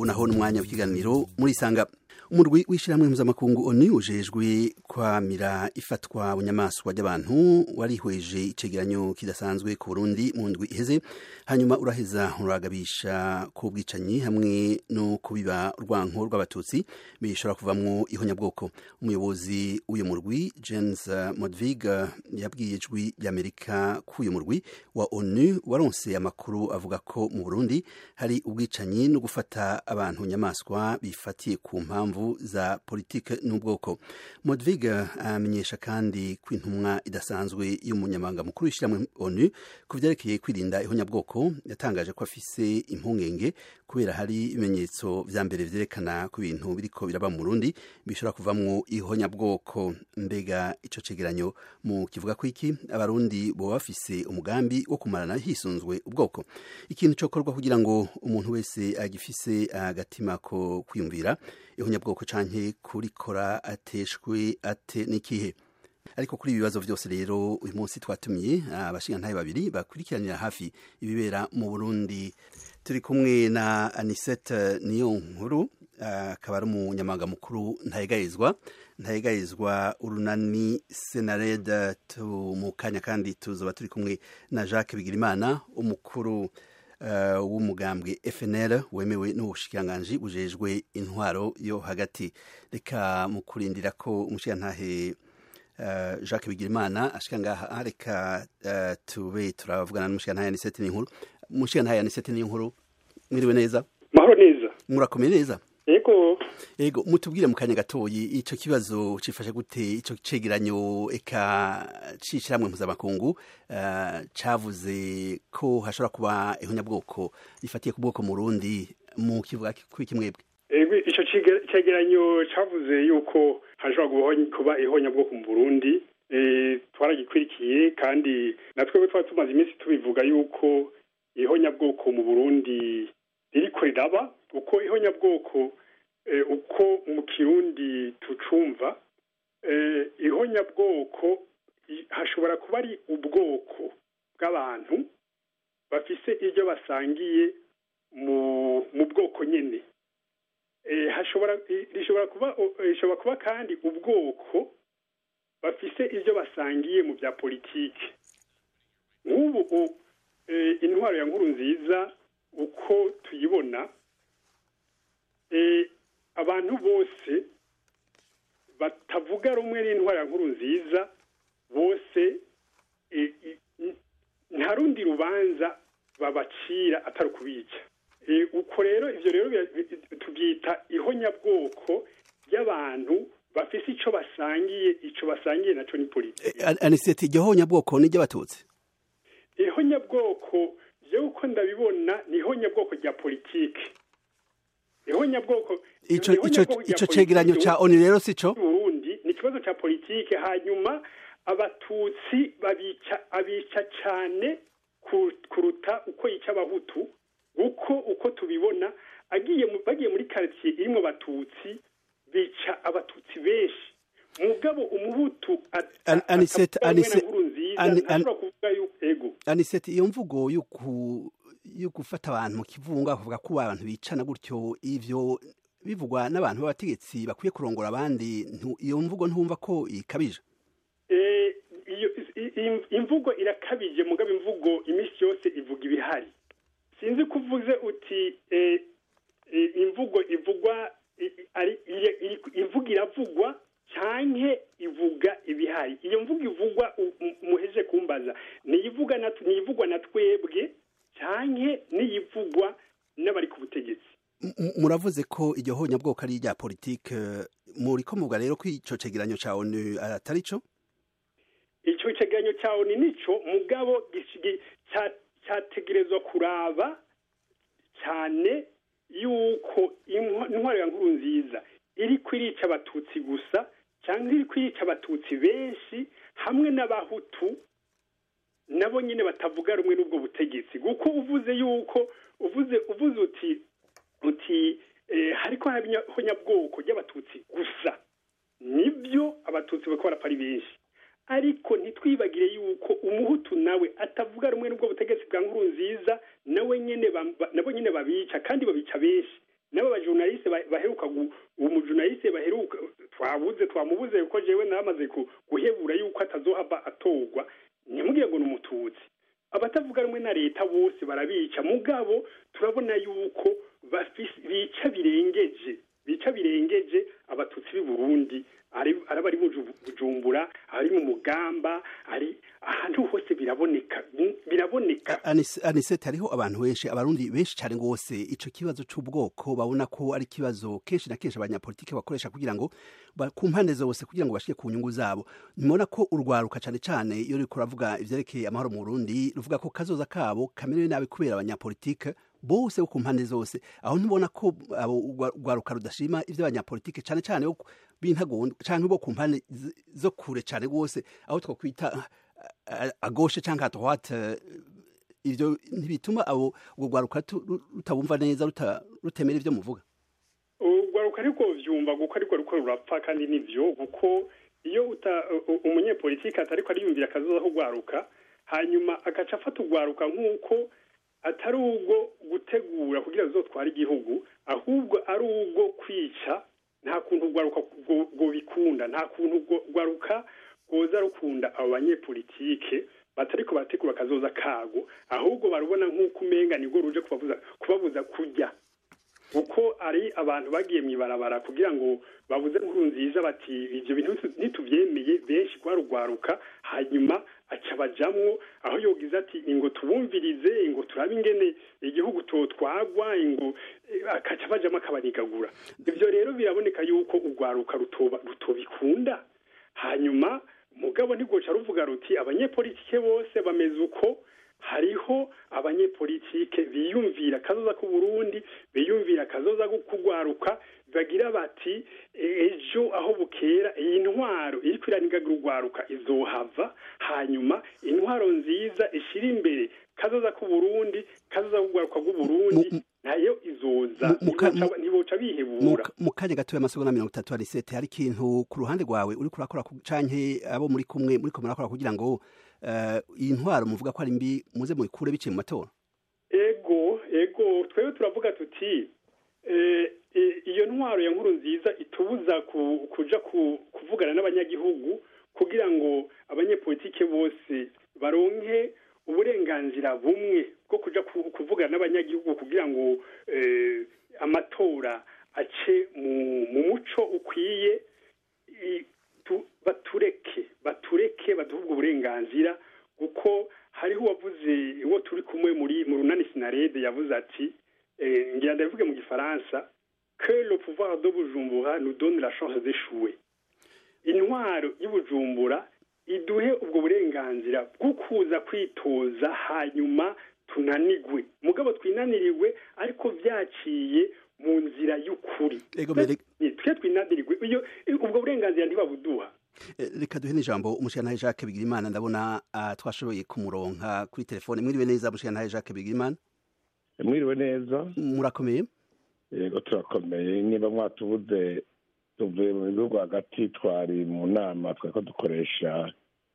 naho n'umwanya w'ikiganiro muri sanga umurwi w'ishyirahamwe mpuzamakungu oni ujejwe kwamira ifatwa bunyamaswa ry'abantu warihweje icegeranyo kidasanzwe ku burundi mu ndwi iheze hanyuma uraheza uragabisha ku bwicanyi hamwe no kubiba urwanko rw'abatutsi bishobora kuvamwo ihonyabwoko umuyobozi w'uyu murwi james modvig yabwiye ijwi ry'amerika k'uyu murwi wa onu waronse amakuru avuga ko mu burundi hari ubwicanyi no gufata abantu nyamaswa bifatiye ku mpamvu za politike n'ubwoko modvig amenyesha kandi ko intumwa idasanzwe y'umunyamabanga mukuru w'ishyirahamwe onu ku vyerekeye kwirinda ihonyabwoko yatangaje ko afise impungenge kubera hari ibimenyetso vya mbere vyerekana ko ibintu biriko biraba mu burundi bishobora kuvamwo ihonyabwoko mbega ico cegeranyo mu kivuga ko iki abarundi boba bafise umugambi wo kumarana hisunzwe ubwoko ikintu cokorwa kugira ngo umuntu wese agifise agatima ko kwiyumvira ihonyabwoko canke kurikora ateshwe ate n'ikihe ariko kuri ibi bibazo byose rero uyu munsi twatumiye abashingantahe babiri bakurikiranira hafi ibibera mu burundi turi kumwe na anisete niyo nkuru akaba ari umunyamabanga mukuru ntayegayezwa ntayegayezwa urunani senareda mu kanya kandi tuzoba turi kumwe na jacques bigirimana umukuru w'umugambwe FNL wemewe n'ubushikiranganji bujejwe intwaro yo hagati reka mu kurindira ko umushikirantahe Jacques Bigirimana ashika ngaha reka tube turavugana n'umushikirantahe Anisete n'inkuru umushikirantahe Anisete n'inkuru mwiriwe neza mahoro neza murakomeye neza yego yego mutubwire mu kanya gatoyi ico kibazo cifashe gute ico cegeranyo eka cishiramwe mpuzamakungu uh, cavuze ko hashobora kuba ihonyabwoko rifatiye ku bwoko mu Burundi mu kivuga kwiki mwebwe ego ico cegeranyo cavuze yuko hashobora kuba ihonyabwoko mu Burundi e, twaragikurikiye kandi natwe twari tumaze iminsi tubivuga yuko ihonyabwoko mu Burundi ririko riraba uko ihonyabwoko uko mu kirundi tucumva ihonyabwoko hashobora kuba ari ubwoko bw'abantu bafise ibyo basangiye mu bwoko nyine rishobora kuba kandi ubwoko bafise ibyo basangiye mu bya politiki nk'ubu intwaro ya nkuru nziza uko tuyibona abantu bose batavuga rumwe n'intwaro ya nkuru nziza bose nta rundi rubanza babacira atari ukubica uko rero ibyo rero tubyita ihonyabwoko ry'abantu bafise icyo basangiye icyo basangiye nacyo ni politiki aniseti iryo honyabwoko ni iry'abatutsi ihonyabwoko jewe uko ndabibona ni ihonyabwoko rya politiki ihonyabwoko ico ico ico cegeranyo ca oni rero sico Burundi ni ikibazo ca politiki hanyuma abatutsi babica abica cane kuruta uko yica abahutu uko uko tubibona agiye bagiye muri quartier irimo abatutsi bica abatutsi benshi mugabo umuhutu anisete anisete ego anisete iyo mvugo yuku yo gufata abantu mu kivunga bavuga ko abantu bicana gutyo ivyo bivugwa n'abantu b'abategetsi bakwiye kurongora abandi iyo mvugo ntumva ko ikabije imvugo irakabije mugabo imvugo iminsi yose ivuga ibihari sinzi ko uvuze uti imvugo ivugwa imvugo iravugwa canke ivuga ibihari iyo mvugo ivugwa muheje kumbaza niyivugwa na twebwe canke niyivugwa n'abari ku butegetsi muravuze ko iryo honyabwoko ari irya politike muri ko muvuga rero ko ico cegeranyo ca onu atari co ico cegeranyo ca onu nico mugabo categerezwa kuraba cane yuko intwaro ya nkuru nziza iri kwirica abatutsi gusa cyangwa iri kwirica abatutsi benshi hamwe n'abahutu nabo nyine batavuga rumwe n'ubwo butegetsi kuko uvuze yuko uvuze uvuze uti uti hariko honyabwoko ry'abatutsi gusa nibyo abatutsi bako barapfa ari benshi ariko ntitwibagire yuko umuhutu nawe atavuga rumwe n'ubwo butegetsi bwa nkuru nziza nawe nyine nabo nyine babica kandi babica benshi nabo bose baheruka umujunayise baheruka twabuze twamubuze kuko jewe namaze guhebura yuko atazohava atorwa ntimubwiye ngo ni umututsi abatavuga rumwe na leta bose barabica mugabo turabona yuko bica birengeje bica birengeje abatutsi b'i burundi araba ari bujumbura ari mu mugamba ari ahantu hose biraboneka biraboneka anisete hariho abantu benshi abarundi benshi cyane rwose ico kibazo c'ubwoko babona ko ari kibazo kenshi na kenshi abanyapolitike bakoresha kugira ngo ku mpande zose kugira ngo bashike ku nyungu zabo nimubona ko urwaruka cyane cyane iyo ruriko ruravuga ivyerekeye amahoro mu burundi ruvuga ko kazoza kabo kamerewe nabi kubera abanyapolitike bose bo ku mpande zose aho ntubona ko urwaruka rudashima ivy'abanyapolitike cyane cyane b'intagondwa canke bo ku mpande zo kure cyane rwose aho twokwita agoshe canke à droite ivyo ntibituma abo urwo rwaruka rutabumva neza rutemera ivyo muvuga urwaruka ariko vyumva kuko ariko ruko rurapfa kandi nivyo kuko iyo umunyepolitike atariko ariyumvira akazoza kugwaruka hanyuma agaca afata urwaruka nk'uko atari ubwo gutegura kugira ngo zotware igihugu ahubwo ari ubwo kwica nta kuntu urwaruka ngo bikunda nta kuntu urwaruka rwoza rukunda abo banyepolitike batariko barategura akazoza kago ahubwo barubona nk'uko umenga nibwo ruje kubabuza kurya kuko ari abantu bagiye mu ibarabara kugira ngo babuze inkuru nziza bati ibyo bintu ntitubyemeye benshi rwarugwaruka hanyuma aca bajamwo aho yogize ati ingo tubumvirize ingo turabe ingene igihugu totwagwa ingo akaca bajamo akabanigagura ibyo rero biraboneka yuko urwaruka rutobikunda hanyuma mugabo ntigoca ruvuga ruti abanyepolitike bose bameze uko hariho abanyepolitike biyumvira akazoza k'uburundi biyumvira akazoza kugwaruka bagira bati ejo aho bukera iyi ntwaro iri kwiranigagira urwaruka izohava hanyuma intwaro nziza ishyira imbere kazoza k'uburundi kazoza kugwaruka bw'uburundi nayo izoza ntiboca bihebura mu kanya gatoya amasegonda mirongo itatu arisete hari ikintu ku ruhande rwawe uri kurakora canke abo muri kumwe muri ko murakora kugira ngo iyi ntwaro muvuga ko ari mbi muze muyikure biciye mu matora ego ego twebwe turavuga tuti iyo ntwaro ya nkuru nziza itubuza kuja kuvugana n'abanyagihugu kugira ngo abanyepolitike bose baronke uburenganzira bumwe bwo kuja kuvugana n'abanyagihugu kugira ngo amatora ace mu muco ukwiye batureke batureke baduhe ubwo burenganzira kuko hariho uwavuze uwo turi kumwe muri mu runani sinarede yavuze ati ngira ndabivuge mu gifaransa que le pouvoir de bujumbura nous donne la chance d'échouer intwaro y'ubujumbura iduhe ubwo burenganzira bwo kuza kwitoza hanyuma tunanigwe mugabo twinaniriwe ariko byaciye mu nzira y'ukuri twe twinaniriwe ubwo burenganzira ntibabuduha reka duhe n'ijambo umushyiranahe jacques bigirimana ndabona twashoboye kumuronka kuri telefone mwiriwe neza umushyiranahe jacques bigirimana mwiriwe neza murakomeye yego turakomeye niba mwatubuze tuvuye mu bihugu hagati twari mu nama twari ko dukoresha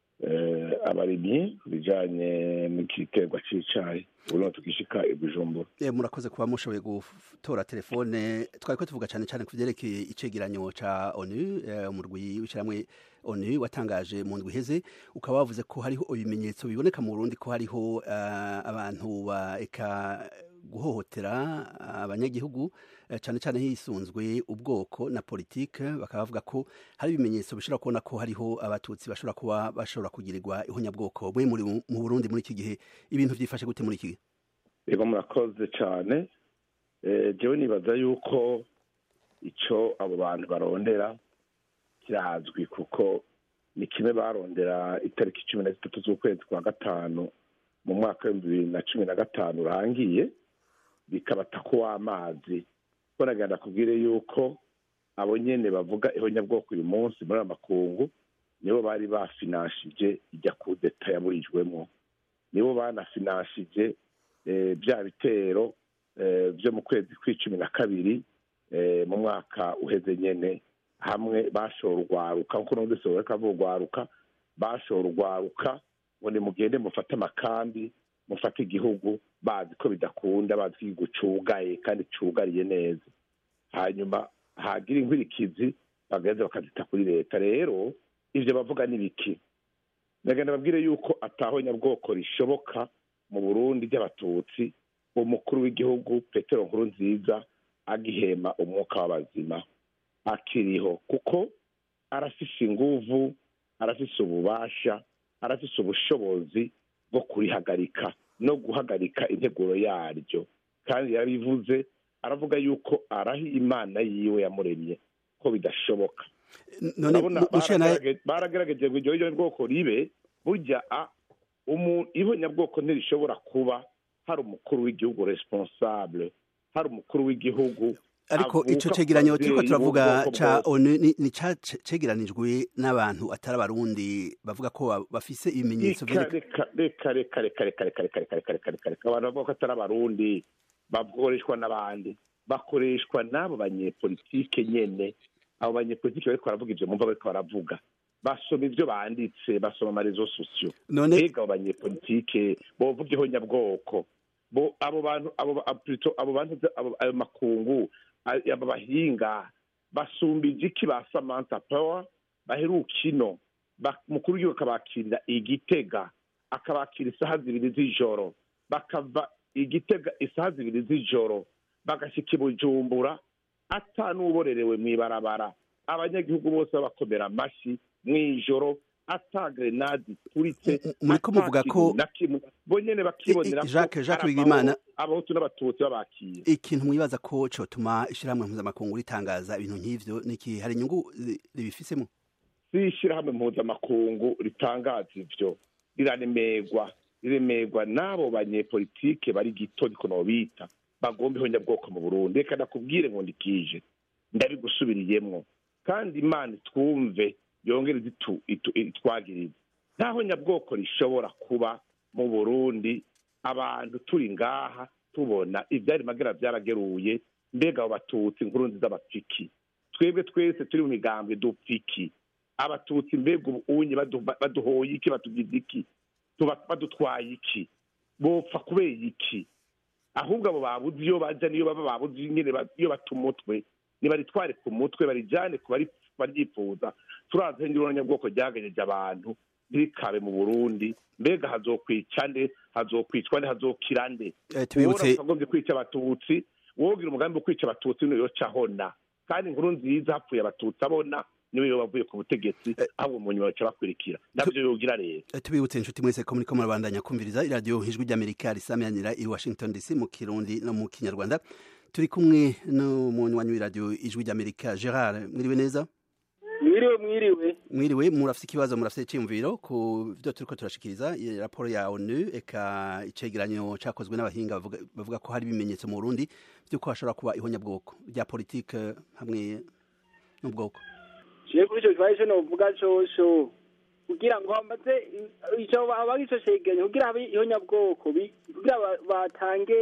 abarimyi ku bijyanye n'igiterwa cy'icyayi ubu tukishika ibujumbura murakoze kuba mushoboye gutora telefone twari ko tuvuga cyane cyane ku byerekeye icegeranyo cya onu umurwi w'ishyirahamwe onu watangaje mu ndwi iheze ukaba wavuze ko hariho ibimenyetso biboneka mu burundi ko hariho abantu eka guhohotera abanyagihugu cyane cyane hisunzwe ubwoko na politike bakaba bavuga ko hari ibimenyetso bishobora kubona ko hariho abatutsi bashobora kuba bashobora kugirirwa ihonyabwoko mwe muri mu burundi muri iki gihe ibintu byifashe gute muri iki gihe yego murakoze cyane jewe nibaza yuko icyo abo bantu barondera kirazwi kuko ni kimwe barondera itariki cumi na zitatu z'ukwezi kwa gatanu mu mwaka w'ibihumbi bibiri na cumi na gatanu urangiye bikabata ko w'amazi ko nagenda kubwire yuko abo nyene bavuga ihonyabwoko uyu munsi muri aya makungu nibo bari bafinanshije ijya kudeta yaburijwemo nibo banafinanshije bya bitero byo mu kwezi kw'icumi na kabiri mu mwaka uheze nyene hamwe bashora urwaruka nkuko n'ubundi soboreka urwaruka bashora urwaruka ngo nimugende mufate amakambi mufate igihugu bazi ko bidakunda bazi ko igihugu cugaye kandi cugariye neza hanyuma hagira inkurikizi bagaheza bakazita kuri leta rero ivyo bavuga ni biki ndagenda babwire yuko ataho nyabwoko rishoboka mu burundi ry'abatutsi umukuru w'igihugu petero nkuru nziza agihema umwuka w'abazima akiriho kuko arafise inguvu arafise ububasha arafise ubushobozi bwo kurihagarika no guhagarika integuro yaryo kandi yarabivuze aravuga yuko arahi imana yiwe yamuremye ko bidashoboka none baragerageje ngo iryo bwoko ribe burya ibonyabwoko ntirishobora kuba hari umukuru w'igihugu responsable hari umukuru w'igihugu ariko ico cegeranyo turiko turavuga ca onu ni cegeranijwe n'abantu atari abarundi bavuga ko bafise ibimenyetso reka reka reka reka reka reka reka reka reka reka reka reka abantu bavuga ko atari abarundi bakoreshwa n'abandi bakoreshwa n'abo banyepolitike nyene abo banyepolitike bariko baravuga ivyo mumva bariko baravuga basoma ivyo banditse basoma amarezo sosiyo mbega abo banyepolitike bovuga ihonyabwoko bo abo bantu abo abo bantu ayo makungu abo bahinga basumbije iki ba samantha power baheruka ino mukuru w'igihugu akabakirira igitega akabakira isaha zibiri z'ijoro bakava igitega isaha zibiri z'ijoro bagashika i bujumbura ata n'uborerewe mw'ibarabara abanyagihugu bose babakomera amashyi mw'ijoro ata grenade ituritse muriko muvuga ko bo nyene bakibonera Jacques Jacques Bigimana abahutu n'abatutsi babakiye ikintu mwibaza ko cotuma ishirahamwe mpuzamakungu ritangaza ibintu nk'ivyo niki hari inyungu ribifisemo si ishirahamwe mpuzamakungu ritangaza ivyo riraremerwa riremerwa n'abo banyepolitike bari gito niko nobita bagomba ihonyabwoko mu burundi reka ndakubwire ngo ndikije ndabigusubiriyemwo kandi imana twumve yongere itwagiriza ntaho nyabwoko rishobora kuba mu burundi abantu turi ngaha tubona ibyari magera byarageruye mbega abo batutsi inkuru nziza bapfiki twebwe twese turi mu migambwe dupfiki abatutsi mbega ubunye baduhoye iki batugize iki badutwaye iki bopfa kubera iki ahubwo abo babuze iyo bajya niyo baba babuze nyine iyo bata umutwe nibaritware ku mutwe barijyane ku baryifuza turazi nyabwoko ryaganyeje abantu ntirikabe mu burundi mbega hazokwica nde hazokwicwa nde hazokira nde tubibutse agombye kwica abatutsi wogira umugambi wo kwica abatutsi niyo yoca ahona kandi inkuru nziza hapfuye abatutsi abona niwe yo bavuye ku butegetsi ahubwo mu nyuma baca bakurikira navyo yogira rero tubibutse inshuti mwese ko muriko murabandanya kumviriza iradiyo ijwi ry'amerika risamyanira i washington dc mu kirundi no mu kinyarwanda turi kumwe n'umunywanyi w'iradiyo ijwi ry'amerika gerard mwiriwe neza mwiriwe mwiriwe mwiriwe murafite ikibazo murafite icyiyumviro ku byo turiko turashikiriza raporo ya onu eka icegeranyo cakozwe n'abahinga bavuga ko hari ibimenyetso mu burundi vy'uko hashobora kuba ihonyabwoko rya politike hamwe n'ubwoko je kuri ico kibazo ico novuga cosho kugira ngo hamaze ico abaga ico cegeranyo kugira habe ihonyabwoko kugira batange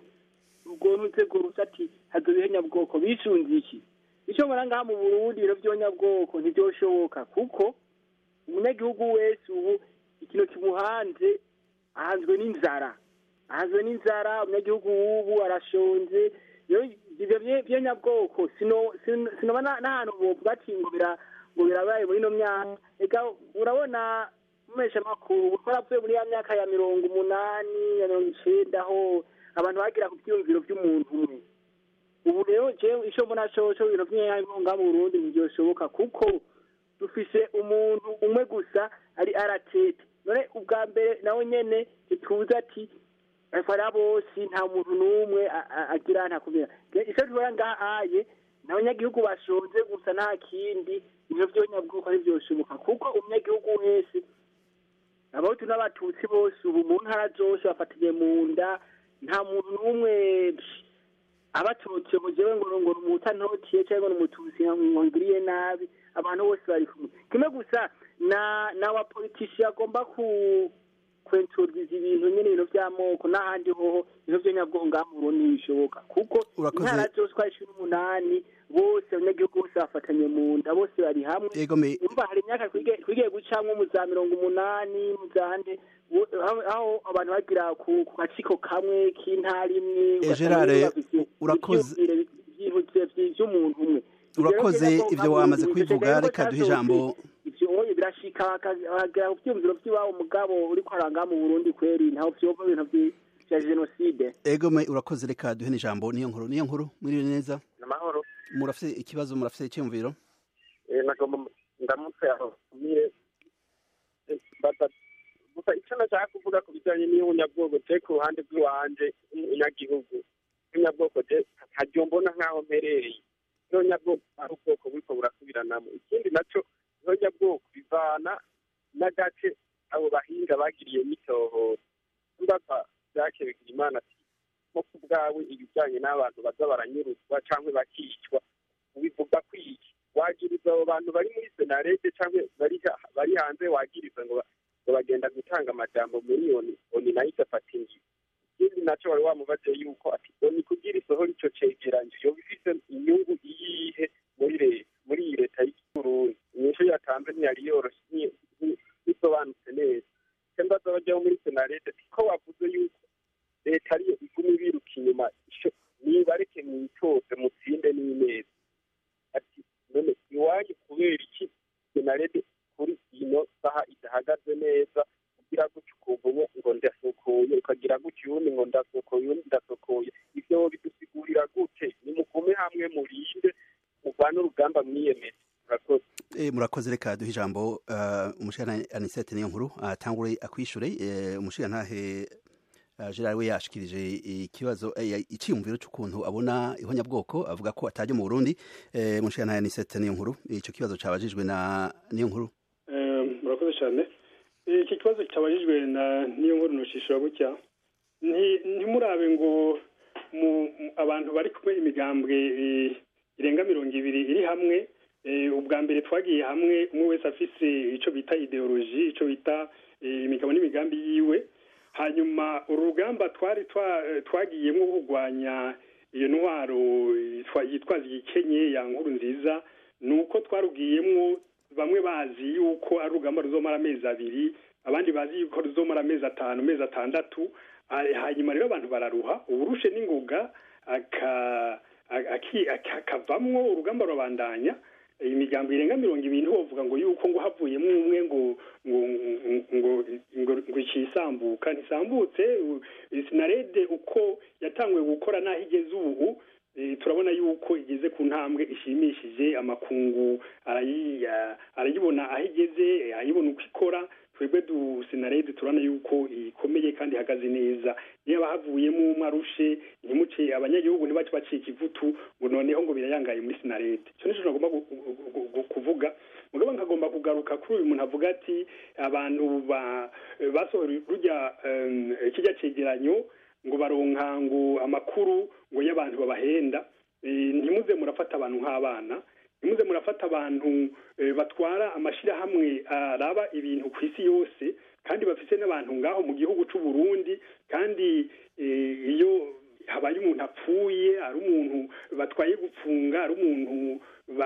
urwo nuzego rusa ati hazoba ihonyabwoko bisunze iki icyo mbona ngaha mu burundi ibiro by'abanyabwoko ntibyoshoboka kuko umunyagihugu wese ubu ikintu kimuhanze ahanzwe n'inzara ahanzwe n'inzara umunyagihugu w'ubu arashonje ibyo by'abanyabwoko sinoba n'ahantu bovuga ati ngo ngo birabaye muri ino myaka reka urabona mumesha makuru twaravuye muri ya myaka ya mirongo umunani ya mirongo icenda aho abantu bagira ku byiyumviro by'umuntu umwe ubu rero jewe ico mbona coco ibintu vy'inyangonga mu Burundi ntivyoshoboka kuko dufise umuntu umwe gusa ari aratete none ubwa mbere nawe nyene ntituzi ati afara bose nta muntu n'umwe agira ntakubwira ico tubona ngahaye n'abanyagihugu bashonje gusa nta kindi ivyo vyonyabwuko ntivyoshoboka kuko umunyagihugu wese abahutu n'abatutsi bose ubu mu ntara zose bafatanye mu nda nta muntu n'umwe abatutsi mu jewe ngo ngo umuta ntotiye cyangwa ngo umututsi ngo ngiriye nabi abantu bose bari kumwe kimwe gusa na na wa politician agomba ku kwenturiza ibintu nyene ibintu vy'amoko n'ahandi hoho ibintu vy'anyabwongo ngaha mu Burundi ntibishoboka kuko intara zose uko ari cumi n'umunani bose abanyagihugu bose bafatanye mu nda bose bari hamwe umva hari imyaka twigiye gucamwo mu za mirongo umunani mu za nde aho abantu bagira ku gaciko kamwe k'intara imwe gerard urakoze ibintu vy'umuntu umwe urakoze ivyo wamaze kwivuga reka duhe ijambo ivyo oye birashika hagera ku vyumviro vy'iwabo mugabo uriko aranga mu burundi kweri ntaho vyova ibintu vya jenoside egome urakoze reka duhe n'ijambo niyo nkuru niyo nkuru mwiriwe neza namahoro murafise ikibazo murafise icyumviro nagomba ndamutse aho mire gusa icyo nashaka kuvuga ku bijyanye n'iy'ubunyabwoko je ku ruhande rw'iwanje umunyagihugu ubunyabwoko je ntaryo mbona nk'aho mperereye n'ubunyabwoko ari ubwoko buriko burasubiranamo ikindi naco ubunyabwoko bivana n'agace abo bahinga bagiriye n'itohoza mbaza jake bigira imana ati nko ku bwawe ibijyanye n'abantu baza baranyuruzwa cyangwa bakicwa ubivuga kwiki wagiriza abo bantu bari muri senarete cyangwa bari hanze wagiriza ngo bagenda gutanga amajambo miliyoni oni nayo igafata inzu ikindi nacyo wari wamubaze yuko ati oni kugira isohora ico cegeranyo yoba ifise inyungu iyihe muri leta muri iyi leta y'uburundi inyishu yatanze ntiyari yoroshe bisobanutse neza icyo mbaza bajyaho muri senarete ko wavuze yuko leta ariyo iguma ibiruka inyuma nibareke mwitoze mutsinde n'ineza ati none iwanyu kubera iki senarete kuri ino saha idahagaze neza ugira gutya ukumva umwe ngo ndasukuye ukagira gutya uwundi ngo ndasukuye uwundi ndasukuye ivyo bidusigurira gute nimugume hamwe murinde murwane urugamba mwiyemeje murakoze Eh, murakoze reka duhe ijambo uh, umushikana anisete niyo nkuru atangure uh, akwishure uh, umushikantahe uh, Gerard we yashikirije ikibazo uh, iciyumviro cy'ukuntu abona ihonyabwoko avuga ko atajya mu Burundi uh, umushikana anisete niyo nkuru ico kibazo cabajijwe na niyo nkuru murakoze cyane iki kibazo cyabajijwe na niyo nkuru nushishura gutya ntimurabe ngo abantu bari kumwe imigambwe irenga mirongo ibiri iri hamwe ubwa mbere twagiye hamwe umwe wese afise icyo bita ideoloji icyo bita imigabo n'imigambi yiwe hanyuma uru rugamba twari twagiyemo kurwanya iyo ntwaro yitwaza igikenye ya nkuru nziza ni uko twarugiyemo bamwe bazi yuko ari urugamba ruzomara amezi abiri abandi bazi yuko ruzomara amezi atanu amezi atandatu hanyuma rero abantu bararuha uburushe n'ingoga akavamwo urugamba rurabandanya imigambo irenga mirongo ibiri ntiwovuga ngo yuko ngo havuyemo umwe ngo ngo ngo ngo ikisambuka ntisambutse sinarede uko yatanguye gukora n'aho igeze ubu turabona yuko igeze ku ntambwe ishimishije amakungu arayibona aho igeze ayibona uko ikora twebwe du sinarede turabona yuko ikomeye kandi ihagaze neza niba havuyemo umwe arushe ntimuce abanyagihugu ntibace bacika ivutu ngo noneho ngo birayangaye muri sinarede icyo nicyo nagomba kuvuga mugabo nkagomba kugaruka kuri uyu muntu avuga ati abantu basohora rujya kijya cegeranyo ngo baronka ngo amakuru ngo y'abantu babahenda ntimuze murafata abantu nk'abana ntimuze murafata abantu batwara amashyirahamwe araba ibintu ku isi yose kandi bafite n'abantu ngaho mu gihugu cy'u Burundi kandi iyo habaye umuntu apfuye ari umuntu batwaye gupfunga ari umuntu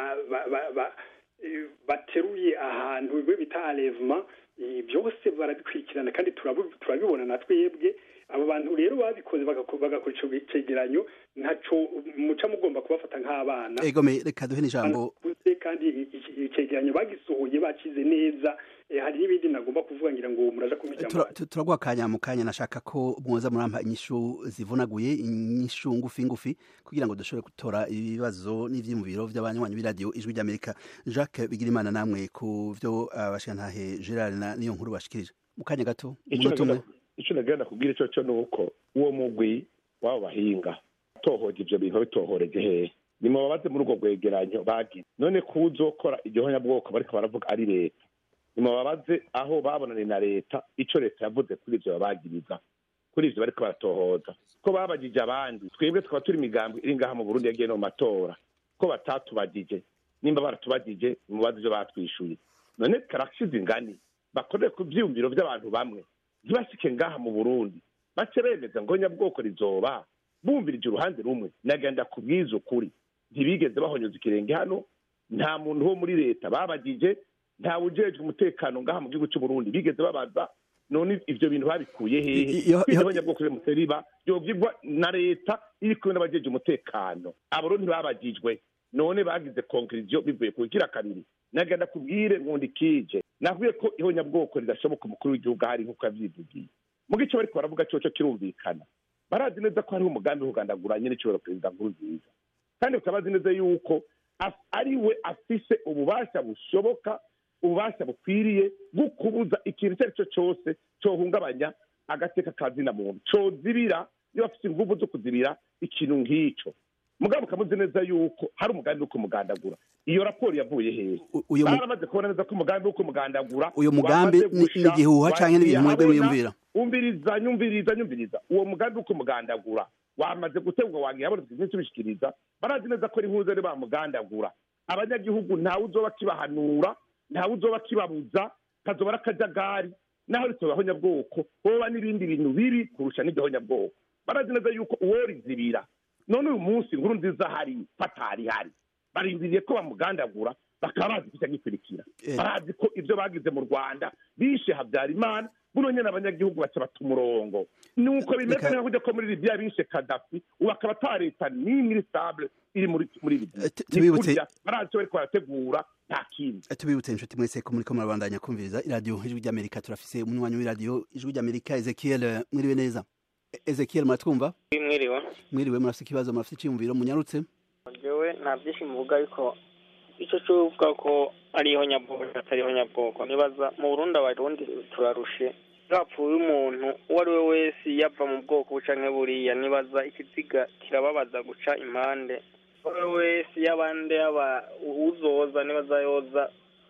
bateruye ahantu bita arevuma byose barabikurikirana kandi turabibona na twebwe abo bantu rero babikoze bagakora icyo cegeranyo ntaco muca mugomba kubafata nk'abana egome reka duhe n'ijambo kandi icegeranyo bagisohoye bakize neza hari n'ibindi nagomba kuvuga ngira ngo muraja kumijambo turaguha akanya mu kanya nashaka ko mwoza murampa inyishu zivunaguye inyishu ngufi ngufi kugira ngo dushobore gutora ibibazo n'ivyiyumviro vy'abanywanyi b'iradiyo ijwi ry'amerika jacques bigirimana namwe ku vyo abashikantahe gerard na niyo nkuru bashikirije mu kanya gato umunota umwe icyo nagenda kubwira icyo cyo ni uko uwo mugwi w'abo bahinga tohoje ibyo bintu bitohoreje hehe ni mu babaze muri urwo rwegeranyo bagize none ko uzokora igihonyabwoko bariko baravuga ari leta ni mu babaze aho babonanye na leta icyo leta yavuze kuri ibyo babagiriza kuri ibyo bariko baratohoza ko babagije abandi twebwe tukaba turi imigambi iri ngaha mu burundi yagiye no mu matora ko batatubagije nimba baratubagije mubaze ibyo batwishuye none karashize ingani bakorere ku vyiyumviro vy'abantu bamwe ntibashike ngaha mu burundi bace bemeza ngo nyabwoko rizoba bumvirije uruhande rumwe nagenda kubwiza ukuri ntibigeze bahonyoza ikirenge hano nta muntu wo muri leta babagije nta wujejwe umutekano ngaha mu gihugu cy'uburundi bigeze babaza none ivyo bintu babikuye I- hehe iyo- iyo- kw'ihonyabwoko ryo riba ryobwirwa na leta iri kumwe n'abajeje umutekano abo ntibabajijwe none bagize konkiriziyo bivuye ku kira kabiri nagenda kubwire nkundi kije navuye ko ihonyabwoko ridashoboka umukuru w'igihugu ahari nk'uko yavyivugiye mu gice bariko baravuga coco kirumvikana barazi neza ko hariho umugambi wo kugandagura nyene icobora perezida nkurunziza kandi bakaba bazi neza yuko af- ari we afise ububasha bushoboka ububasha bukwiriye bwo kubuza ikintu icyo ari cyo cyose cyohungabanya agateka ka zina muntu cozibira iyo bafite inguvu zo kuzibira ikintu nk'icyo mugabo ukamuzi neza yuko hari umugambi wo kumugandagura iyo raporo yavuye hehe U- uyo mu- baramaze kubona neza ko umugambi wo kumugandagura uyo mugambi wamaze ni- gusha, ni igihuha canke n'ibintu mwebwe wagiye mwiyumvira umviriza nyumviriza nyumviriza uwo mugambi wo kumugandagura wamaze gutegwa wagiye habonetse igihe tubishikiriza barazi neza ko ari impuzu ari bamugandagura abanyagihugu ntawe uzoba kibahanura ntawe uzoba kibabuza kazoba ari akajagari naho ritobaho nyabwoko hoba n'ibindi bintu bibi kurusha n'igihonyabwoko barazi neza yuko uwo rizibira none uyu munsi inkuru nziza hari fatari hari barindiriye ko bamugandagura bakaba bazi kucya gikurikira Eh. barazi ko ibyo bagize mu rwanda bishe habyarimana buno nyene abanyagihugu baca bata umurongo nuko bimeze Reka- nka kujya ko muri libiya bishe kadafi ubu akaba ata leta n'imwe iri stable iri muri muri libiya Eh, tu- ni tubibutse- kurya barazi icyo bariko barategura nta kindi Eh, tubibutse inshuti mwese ko muriko murabandanya kumviriza iradiyo ijwi ry'amerika turafise umunywanyi w'iradiyo ijwi ry'amerika ezekiel eh, mwiriwe neza E- ezekiel muratwumva mwiriwe mwiriwe murafise ikibazo murafise iciyumviro munyarutse jewe nta byinshi muvuga ariko icyo cyuvuga ko ariho nyabwoko atariho nyabwoko nibaza mu burundi abarundi turarushe hapfuye umuntu uwo ari we wese yava mu bwoko bucanke buriya nibaza ikiziga kirababaza guca impande uwo ari we wese y'abandi yaba uzoza nibaza yoza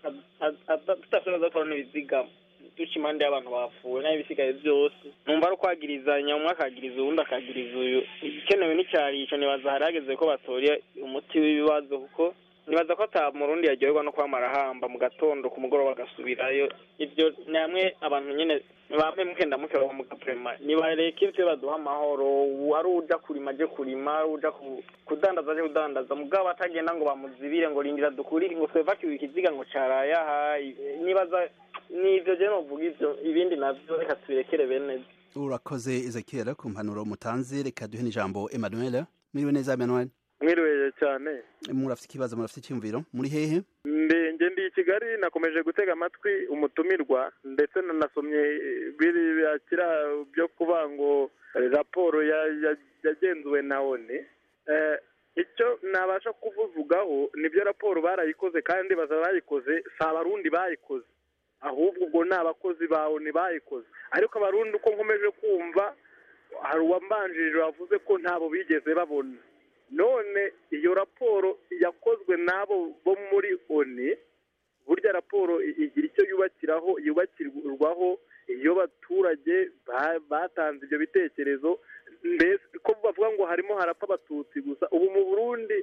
tudashobora kubona ibiziga duca impande y'abantu bapfuye n'ibisigaye byose numva ari ukwagirizanya umwe akagiriza uwundi akagiriza uyu igikenewe n'icyarico nibaza hari hageze ko batora umuti w'ibibazo kuko nibaza ko ata murundi yaryoherwa no kwamara ahamba mu gatondo ku mugoroba agasubirayo ibyo ni hamwe abantu nyine bamwe mukenda mukeba mu gapurema nibareke ibyo baduha amahoro ari uja kurima aje kurima ari uja ku- kudandaza aje kudandaza mugabo atagenda ngo bamuzibire ngo rindira dukurire ngo twevakiwe ikiziga ngo caraye aha nibaza nivyo je novuga ivyo ibindi navyo reka tubirekere bene urakoze ezekiel ku mpanuro mutanze reka duhe n'ijambo emmanuel mwiriwe neza emmanuel mwiriwe cyane murafise ikibazo murafise iciyumviro muri hehe ndenge ndi i kigali nakomeje gutega amatwi umutumirwa ndetse nanasomye biriya kira byo kuvuga ngo eh, raporo ya- ya- yagenzuwe na oni Eh, icyo nabasha kuvugaho nibyo raporo barayikoze kandi baza bayikoze si abarundi bayikoze ahubwo ubwo ni abakozi ba oni bayikoze ariko abarundi uko nkomeje kumva hari uwambanjirije wavuze ko ntabo bigeze babona none iyo raporo yakozwe n'abo bo muri oni burya raporo i- igira icyo yubakiraho yubakirwaho iyo abaturage ba- batanze ibyo bitekerezo mbese ko bavuga ngo harimo harapfa abatutsi gusa ubu mu burundi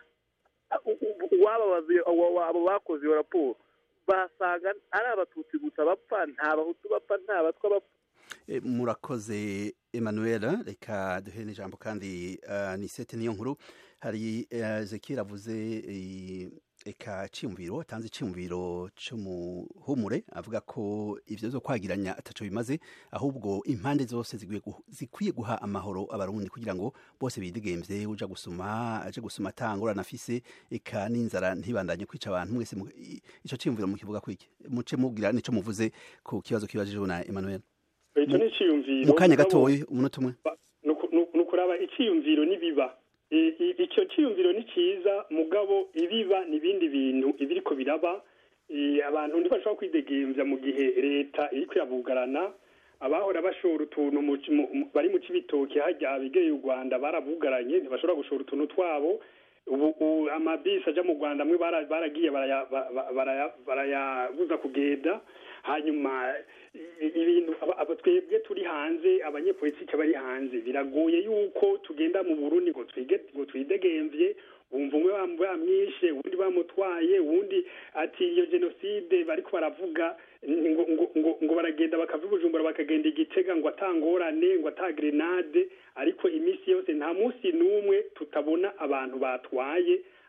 u- u- uwababaza iyo- abo abo bakoze iyo raporo basanga ari abatutsi gusa bapfa nta bahutu bapfa nta batwa bapfa E, murakoze emmanuel reka duhe n'ijambo kandi uh, ni sete niyo nkuru hari uh, ezekiel avuze eh, eka ciyumviro atanze iciyumviro c'umuhumure avuga ko ivyo zo kwagiranya ataco bimaze ahubwo impande zose zikwiye guha- zikwiye guha amahoro abarundi kugira ngo bose bidigemvye uja gusuma aje gusuma atangorana afise eka n'inzara ntibandanye kwica abantu mwese mu- i- ico ciyumviro mukivuga kwiki muce mubwira nico muvuze ku kibazo kibajijwe na emmanuel icyo ni iciyumviro mu kanya mugabo- gatoya umunota umwe nuku- nuku- nukuraba iciyumviro nibiba I- i- icyo ciyumviro ni cyiza mugabo ibiba n'ibindi bintu ibiriko biraba I, abantu ntibashobora kwidegemvya mu gihe leta iriko irabugarana abahora bashora utuntu mu ci- mu- mu- bari mu cibitoki harya abegeye u rwanda barabugaranye ntibashobora gushora utuntu twabo ubu ubu amabisi aja mu rwanda amwe bara- baragiye baraya- ba- ba- baraya- barayabuza kugenda hanyuma i- ibintu aba- aba- twebwe turi hanze abanyepolitike bari hanze biragoye yuko tugenda mu burundi ngo twige ngo twidegemvye wumva umwe bam- bamwishe uwundi bamutwaye uwundi ati iyo jenoside bariko baravuga ni- ngo, ngo, ngo, ngo baragenda bakava i bujumbura bakagenda igitega ngo atangorane ngo ata grenade ariko iminsi yose nta munsi n'umwe tutabona abantu batwaye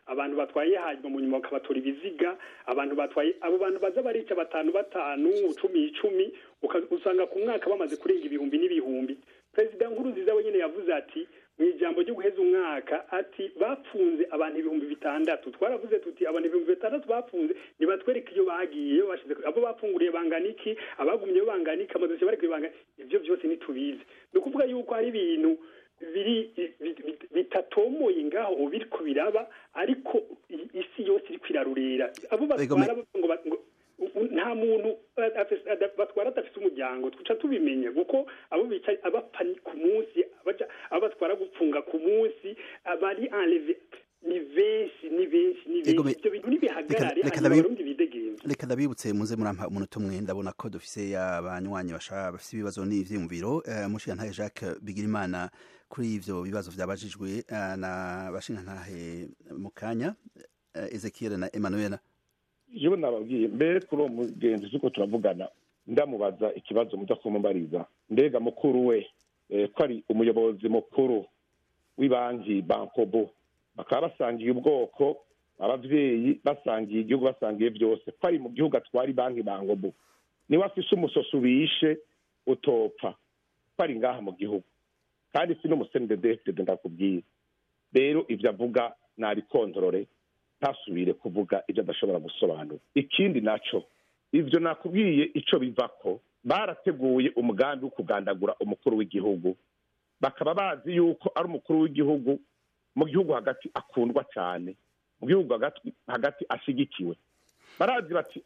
abantu batwaye hanyuma mu nyuma bakabatora ibiziga abantu batwaye abo bantu baza barica batanu batanu cumi icumi usanga ku mwaka bamaze kurenga ibihumbi n'ibihumbi perezida nkuru nziza wenyine yavuze ati mu ijambo ryo guheza umwaka ati bapfunze abantu ibihumbi bitandatu twaravuze tuti abantu ibihumbi bitandatu bapfunze nibatwereke iyo bagiye bashize abo bapfunguriye bangana iki abagumyeyo bangana iki amadosiye bari kubibangana ibyo byose ntitubizi ni ukuvuga yuko hari ibintu biri bitatomoye ngaho biriko biraba ariko isi yose iri kwirarurira abo batwara ngo nta muntu batwara adafite umuryango tuca tubimenya kuko abo bicaye abapfa ku munsi abo batwara gupfunga ku munsi abari enleve ni benshi ni benshi ni benshi ibyo bintu nibihagarare hanyuma abarundi bidegenza reka ndabibutse muze murampa umunota umwe ndabona ko dufise abanywanyi bafise ibibazo n'ivyiyumviro mushigantahe jacques bigirimana kuri ivyo bibazo vyabajijwe na bashingantahe mu kanya ezekiel na emmanuel yewe nababwiye mbere kuri uwo mugenzi z'uko turavugana ndamubaza ikibazo muza kumubariza mbega mukuru we ko ari umuyobozi mukuru w'ibanki bankobo bakaba basangiye ubwoko ababyeyi basangiye igihugu basangiye byose ko ari mu gihugu atwara banki bankobo niwe afise umusosi ubishe utopfa ko ari ngaha mu gihugu kandi si n'umusenidedefide ndakubwiye rero ibyo avuga nabikontorore ntasubire kuvuga ibyo adashobora gusobanura ikindi naco ivyo nakubwiye ico bivako barateguye umugambi wo kugandagura umukuru w'igihugu bakaba bazi yuko ari umukuru w'igihugu mu gihugu hagati akundwa cyane mu gihugu hagati ashigikiwe barazi bati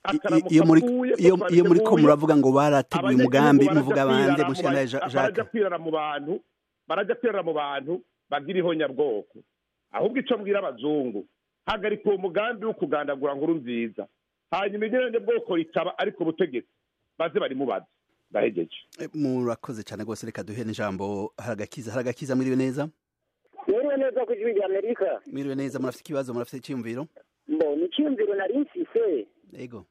iyo muri ko muravuga ngo barateguye umugambi muvuga bande mushana jacques kwirara mu bantu barajya kwirara mu bantu bagira ihonyabwoko ahubwo ico mbwira abazungu hagarika uwo mugambi wo kugandagura nkuru nziza hanyuma inyurane bwoko ritaba ariko ubutegetsi baze barimubaza ndahegeje murakoze cyane rwose reka duhe n'ijambo haragakiza haragakiza mwiriwe neza mwiriwe neza ku ijwi rya amerika mwiriwe neza murafite ikibazo murafite icyiyumviro mbo ni icyiyumviro nari mfise yego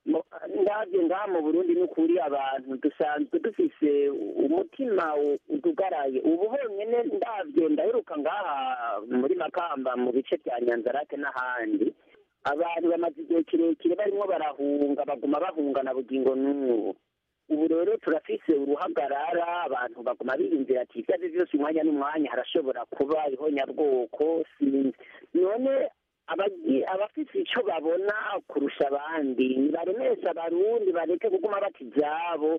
ndabyo ngaha mu burundi n'ukuri abantu dusanzwe dufise umutima utugaraye ubu honyine ndabyo ndaheruka ngaha muri makamba mu bice bya nyanzarake n'ahandi abantu bamaze igihe kirekire barimo barahunga baguma bahunga na bugingo n'ubu ubu rero turafise uruhagarara abantu baguma biyumvira ati ibyo ari byo byose umwanya n'umwanya harashobora kuba ihonyabwoko sinzi none abafite icyo babona kurusha abandi ntibaremeshe abarundi bareke kuguma bata ibyabo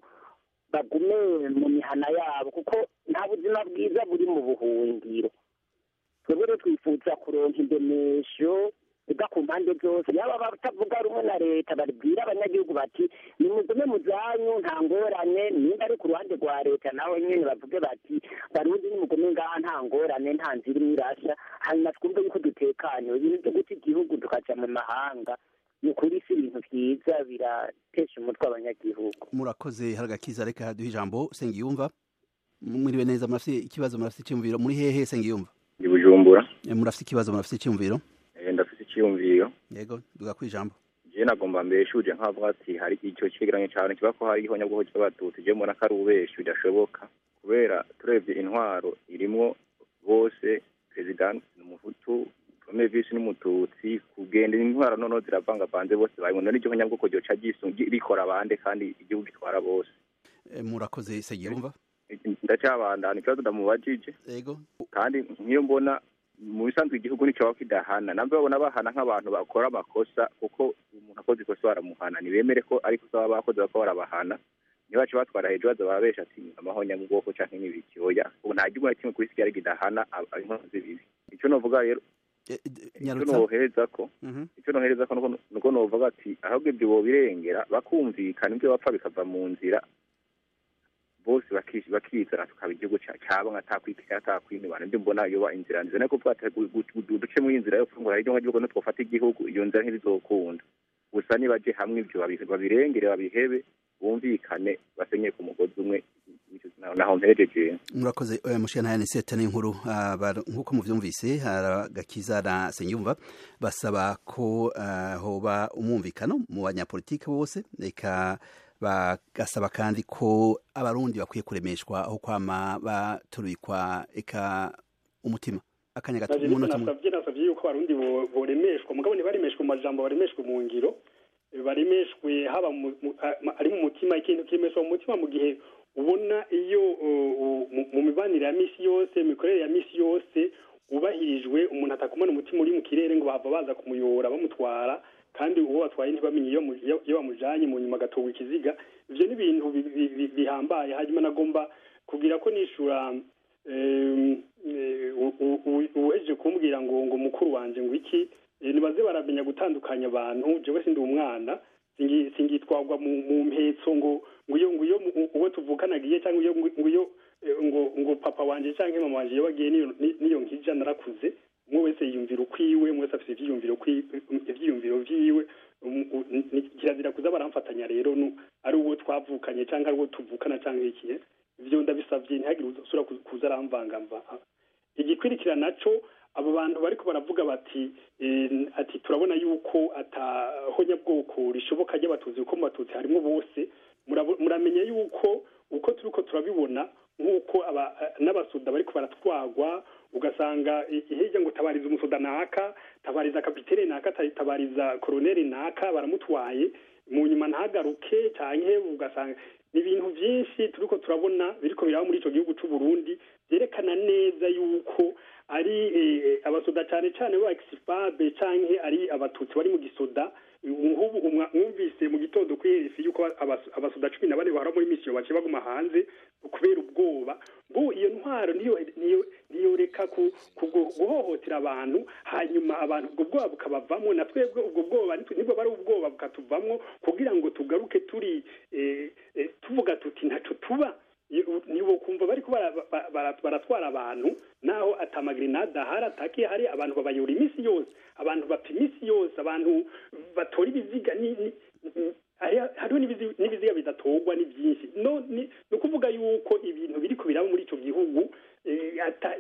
bagume mu mihana yabo kuko nta buzima bwiza buri mu buhungiro twebwe rero twifuza kuronka indemesho iva ku mpande zose yaba batavuga rumwe na leta babwira abanyagihugu bati nimugume mu zanyu nta ngorane nimba ari ku ruhande rwa leta nawe nyine bavuge bati barundi nimugume ngaha nta ngorane nta nzira imwe irashya hanyuma twumve yuko dutekanye ibintu byo guta igihugu tukaja mu mahanga ni ukuri si ibintu byiza biratesha umutwe abanyagihugu murakoze haragakiza reka haduhe ijambo sengiyumva mwiriwe neza murafite ikibazo murafite icyumviro muri hehe sengiyumva ndi bujumbura murafite ikibazo murafite icyumviro ndafite icyiyumviro yego duga ku ijambo je nagomba mbeshuje nkavuga ati hari icyo cyegeranyo cyane kiba ko hari ihonyabwoko cy'abatutsi je mbona ko ari ubeshi bidashoboka kubera turebye intwaro irimwo bose perezida ni umuhutu premier vice n'umututsi kugenda intwaro noneho ziravangavanze bose bayibona n'iryo honyabwoko ryoca rikora abande kandi igihugu gitwara bose murakoze segiyumva ndacyabandana ikibazo ndamubajije yego kandi nk'iyo mbona mu bisanzwe igihugu nicyo baba kidahana nabwo babona bahana nk'abantu bakora amakosa kuko umuntu akoze ikosa baramuhana ntibemere ko ari ikosa baba bakoze bako barabahana ntibace batwara hejuru baza barabesha ati amahonya mu bwoko canke n'ibiki oya ubu nta gihugu na kimwe kuri isi cyari kidahana inkozi z'ibibi icyo novuga rero icyo nohereza ko icyo nohereza ko nuko novuga ati ahubwo ibyo bobirengera bakumvikana ibyo bapfa bikava mu nzira bose bakizana tukaba igihugu cyaba nka takwikira takwinibana nibyo mbona yoba inzira nziza niko kuvuga duce muri inzira yo kufungura hirya gihugu nitwofata igihugu iyo nzira ntibizokunda gusa nibaje hamwe ibyo babirengere babihebe bumvikane basenye ku mugozi umwe naho mperejeje murakoze mushana ya nisete n'inkuru nk'uko muvyumvise haragakiza na senyumva basaba ko hoba umwumvikano mu banyapolitike bose reka bagasaba kandi ko abarundi bakwiye kuremeshwa aho kwama baturikwa eka umutima akanya gato naje niko umunota umwe nasavye nasavye yuko abarundi bo- boremeshwa mugabo ntibaremeshwe mu majambo baremeshwe mu ngiro baremeshwe haba mu- mu- a- ari mu mutima ikintu kiremeshwa mu mutima mu gihe ubona iyo uh, uh, mu- mu mibanire ya misi yose imikorere ya misi yose wubahirijwe umuntu atakumana umutima uri mu kirere ngo bahava baza kumuyobora bamutwara kandi uwo batwaye ntibamenye iyo mu- iyo iyo bamujanye mu nyuma agatogwa ikiziga ivyo ni ibintu bi- bi- bi- bihambaye hanyuma nagomba kugira ko nishura em, eh, u- u- u- uweje kumbwira ngo ngo mukuru wanje ngo iki eh, nibaze baramenya gutandukanya abantu jewe sindi umwana singi- singitwarwa mu mu mpetso ngo ngo iyo ngo iyo mu- uwo tuvukana agiye cyangwa iyo ngo iyo eh, ngo ngo papa wanje cyangwa mama wanje iyo bagiye niyo ni- niyo nkija narakuze umwe wese yiyumvira ukwiwe umwe wese afite ivyiyumviro kwi- ivyiyumviro vyiwe Um, u- ni- kirazira kuza baramfatanya rero nu- ari uwo twavukanye cyangwa ari uwo tuvukana cyangwa ikihe ivyo ndabisavye ntihagire usura kuza aramvangamba igikwirikira naco abo bantu bariko baravuga bati eh, ati turabona yuko atahonyabwoko rishoboka ry'abatutsi kuko mu batutsi harimo bose Murabo- muramenya yuko uko turiko turabibona nk'uko aba- n'abasoda bariko baratwagwa ugasanga i- hirya ngo tabariza umusoda naka tabariza kapitere naka ta- tabariza koroneri naka baramutwaye mu nyuma ntagaruke canke ugasanga ni ibintu vyinshi turiko turabona biriko biraba muri ico gihugu c'u Burundi vyerekana neza yuko ari eh, abasoda cane cane ba exifabe canke ari abatutsi bari mu gisoda nk'ubu umwa- mwumvise mu gitondo kuri RFI yuko abas- abasoda cumi na bane bahora muri misiyo baciye baguma hanze kubera ubwoba ngo iyo ntwaro niyo niyo niyoreka ku, ku gu- guhohotera abantu hanyuma abantu ubwo bwoba bukabavamwo na twebwe ubwo bwoba nitwe- nibwo bari ubwoba bukatuvamwo kugira ngo tugaruke turi eh, eh, tuvuga tuti ntaco tuba nibo kumva bariko bara- bara- bara- baratwara abantu naho atamagrenade ahari atake hari abantu babayora iminsi yose abantu bapfa iminsi yose abantu batora ibiziga ni- ni- ni- hari- hariho n'ibizi- n'ibiziga bidatorwa ni byinshi no ni ni ukuvuga yuko ibintu biriko biraba muri ico gihugu eh, ata-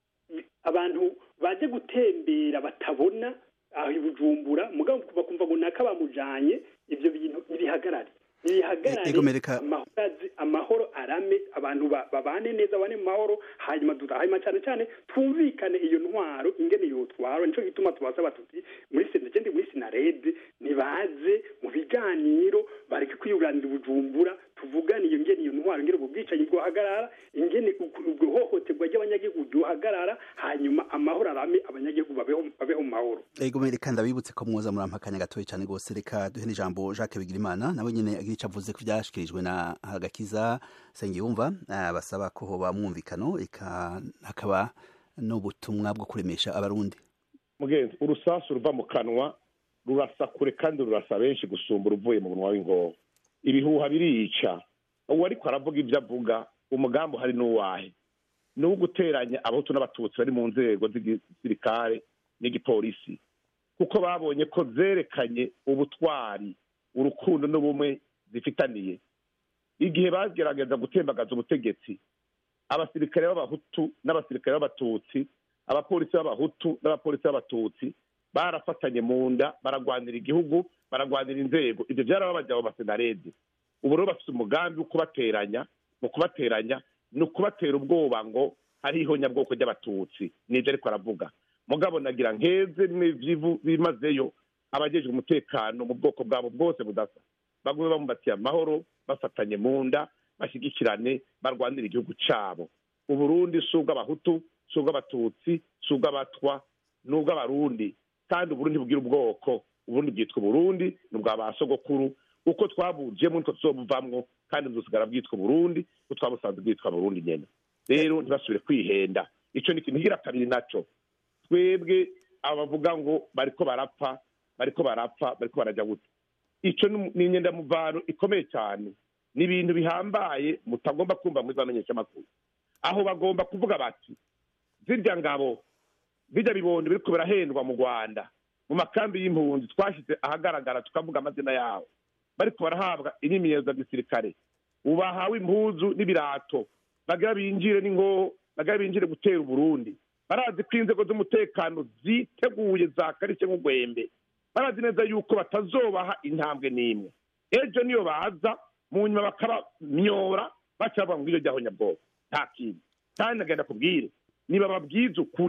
abantu baje gutembera batabona aho i bujumbura mugabo bakumva ngo naka bamujanye ivyo bintu ntibihagarare ntibihagarare Ego mereka- amahoro azi- amahoro arame abantu ba- babane neza bane mu mahoro hanyuma duta- hanyuma cyane cyane twumvikane iyo ntwaro ingene yotwara nico gituma tubasaba tuti muri senegende muri sinarede nibaze mu biganiro bareke kwiyuranira ubujumbura tuvugane iyo ngene iyo ntwaro ingene ubwo bwicanyi bwohagarara ingene uku- ubwo hohoterwa ry'abanyagihugu ryohagarara hanyuma amahoro arame abanyagihugu babeho babeho mu mahoro ego reka ndabibutse ko mwoza muri ampakanya gatoya cyane rwose reka duhe n'ijambo Jacques Bigirimana nawe nyene agira ico avuze ku vyashikirijwe na Hagakiza Sengiyumva ah, basaba ko hoba mwumvikano eka hakaba n'ubutumwa bwo kuremesha abarundi mugenzi urusasu ruva mu kanwa rurasa kure kandi rurasa benshi gusumba uruvuye mu munwa w'ingoho ibihuha birica uwo ariko aravuga ibyo avuga umugambi uhari n'uwahe ni uwo guteranya abahutu n'abatutsi bari mu nzego z'igisirikare n'igipolisi kuko babonye ko zerekanye ubutwari urukundo n'ubumwe zifitaniye igihe bagerageza gutembagaza ubutegetsi abasirikare b'abahutu n'abasirikare b'abatutsi abapolisi b'abahutu n'abapolisi b'abatutsi barafatanye mu nda baragwanira igihugu baragwanira inzego ibyo byarababaje abo basenarede ubu rero bafite umugambi wo kubateranya mu kubateranya ni ukubatera ubwoba ngo hariho nyabwoko ry'abatutsi nibyo ariko aravuga mugabo nagira nkeze n'ivyivu bimazeyo abajejwe umutekano mu bwoko bwabo bwose budasa bagume bamumbatiye amahoro bafatanye mu nda bashyigikirane barwanira igihugu cabo uburundi si ubw'abahutu si ubw'abatutsi si ubw'abatwa ni ubw'abarundi kandi uburundi bugira ubwoko uburundi bwitwa uburundi ni ubwa ba sogokuru uko twabujemo nitwo tuzobuvamwo kandi buzosigara bwitwa uburundi ko twabusanzwe bwitwa burundi nyene rero ntibasubire kwihenda ico ni ikintu higira kabiri naco twebwe aba bavuga ngo bariko barapfa bariko barapfa bariko baraja gute ico ni ni inyendamuvano ikomeye cyane ni ibintu bihambaye mutagomba kumva muri za menyeshamakuru aho bagomba kuvuga bati zirya ngabo bijya bibondo biriko birahendwa mu rwanda mu makambi y'impunzi twashyize ahagaragara tukavuga amazina yabo bariko barahabwa imyimenyerezo ya gisirikare ubu bahawe impuzu n'ibirato bagira binjire n'ingoho bagira binjire gutera uburundi barazi ko inzego z'umutekano ziteguye zakarishye nk'ugwembe barazi neza yuko batazobaha intambwe n'imwe ejo niyo baza mu nyuma bakabamyora baca bavuga ngo iyo jyaho nyabwoko nta kintu kandi nagenda kubwire niba babwiza ukuri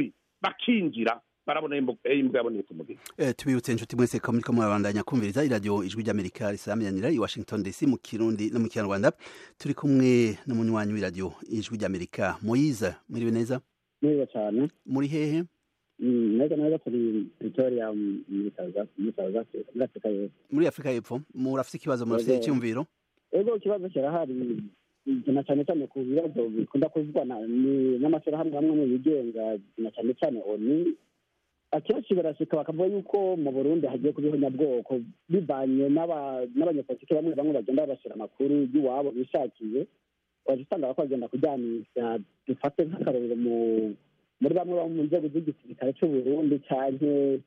bakinjira barabona imbwa yabonetse umugeni tubibutse inshuti mwese ko muriko murabandanya kumviriza iradiyo ijwi ry'amerika risamiranira i washington dc mu kirundi no mu kinyarwanda turi kumwe n'umunywanyi w'iradiyo ijwi ry'amerika moyize muriwe neza neza cyane muri hehe neza neza turi victoria muri south africa muri afurika y'epfo muri afurika y'epfo murafite ikibazo murafite icyumviro ego ikibazo kirahari na cyane cyane ku bibazo bikunda kuvugwa n'amashyirahamwe hamwe mu bigenga na cyane cyane oni akenshi barashika bakavuga yuko mu burundi hagiye kuba ihonyabwoko bivanye n'abanyepolitiki bamwe bamwe bagenda babashyira amakuru y'iwabo bishakiye waje usanga bako bagenda kujyanisha dufate nk'akarorero muri bamwe mu nzego z'igisirikare cy'uburundi cyane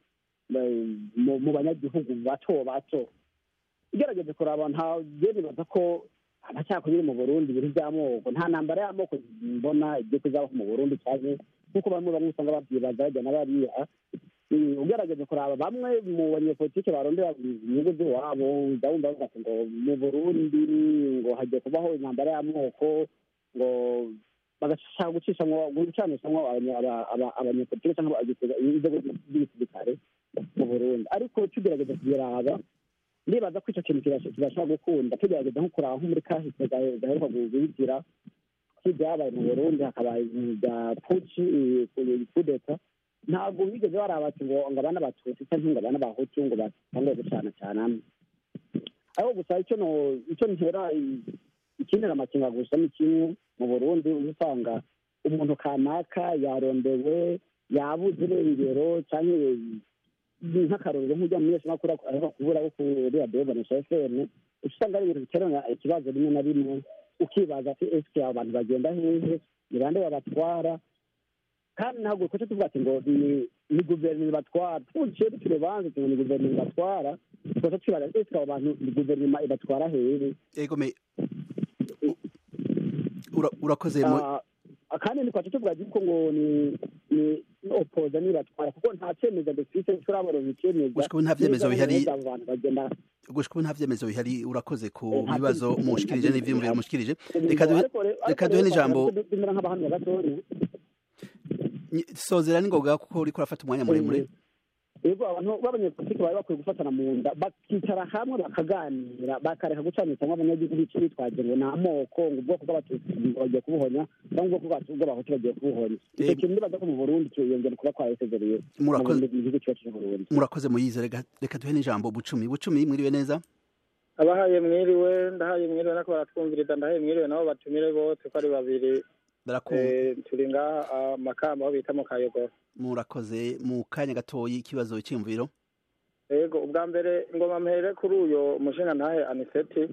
mu banyagihugu bato bato ugerageje kuraba nta byemeza ko amacakubiri mu burundi ibintu by'amoko nta ntambara y'amoko mbona igiye kuzabaho mu burundi cyane nk'uko bamwe bamwe usanga babyibaza bajya na bariya ugerageje kuraba bamwe mu banyepolitike barondera inyungu z'iwabo ujya wumva bavuga ngo mu burundi ngo hagiye kubaho intambara y'amoko ngo bagashaka gucishamwo gucanishamwo abanyepolitike cyangwa inzego z'igisirikare mu burundi ariko tugerageza kubiraba ndibaza ko icyo kintu kibashobora gukunda tugerageza nko kuraba nko muri kahise gaheruka guhitira ibyabaye mu burundi hakaba bya puci kudeta ntabwo bigeze baraba ati ngo ngo abana batutsi cyangwa ngo abana bahutu ngo batangiye gucana cyane hamwe ariko gusa icyo no icyo ntera ikinera amakenga gusa ni kimwe mu burundi usanga umuntu kanaka yarondewe yabuze irengero cyangwa nk'akarorero nk'ujya mu yose makuru aheruka kubura wo kuri radiyo bonesha fm usanga ari ibintu biterana ikibazo rimwe na rimwe ukibaza ati ese abantu bagenda hehe ni bande babatwara kandi ntabwo dukoze tuvuga ati ngo ni guverinoma ibatwara twuciye dufite urubanza ngo ni guverinoma ibatwara dukoze twibaza ese abo bantu ni guverinoma ibatwara hehe egome urakoze kandi ntitwace tuvuga yuko ngo ni ni opoza nibatwara kuko nta cyemezo dufite turabona icyemezo gushika ubu nta vyemezo bihari gushika ubu nta vyemezo bihari urakoze ku bibazo mushikirije n'ivyiyumviro mushikirije reka duhe n'ijambo sozera n'ingoga kuko uriko urafata umwanya muremure yego abantu b'abanyepolitiki bari bakwiye gufatana mu nda bakicara hamwe bakaganira bakareka gucanishamwo abanyagihugu bice bitwaje ngo ni amoko ngo ubwoko bw'abatutsi bagiye kubuhonya cyangwa ubwoko bw'abahutu bagiye kubuhonya icyo kintu ndibaza ko mu burundi kiyongera kuba kwahesezereye murakoze mu gihugu cyacu cy'uburundi murakoze muyize reka duhe n'ijambo bucumi bucumi mwiriwe neza abahaye mwiriwe ndahaye mwiriwe nako baratwumviriza ndahaye mwiriwe nabo batumire bose ko ari babiri turi ngaha amakamba aho bita mu kayogoro murakoze mu kanya gatoyi ikibazo cy'imviro yego ubwa mbere ngoma mpere kuri uyo mushinga ntahe aniseti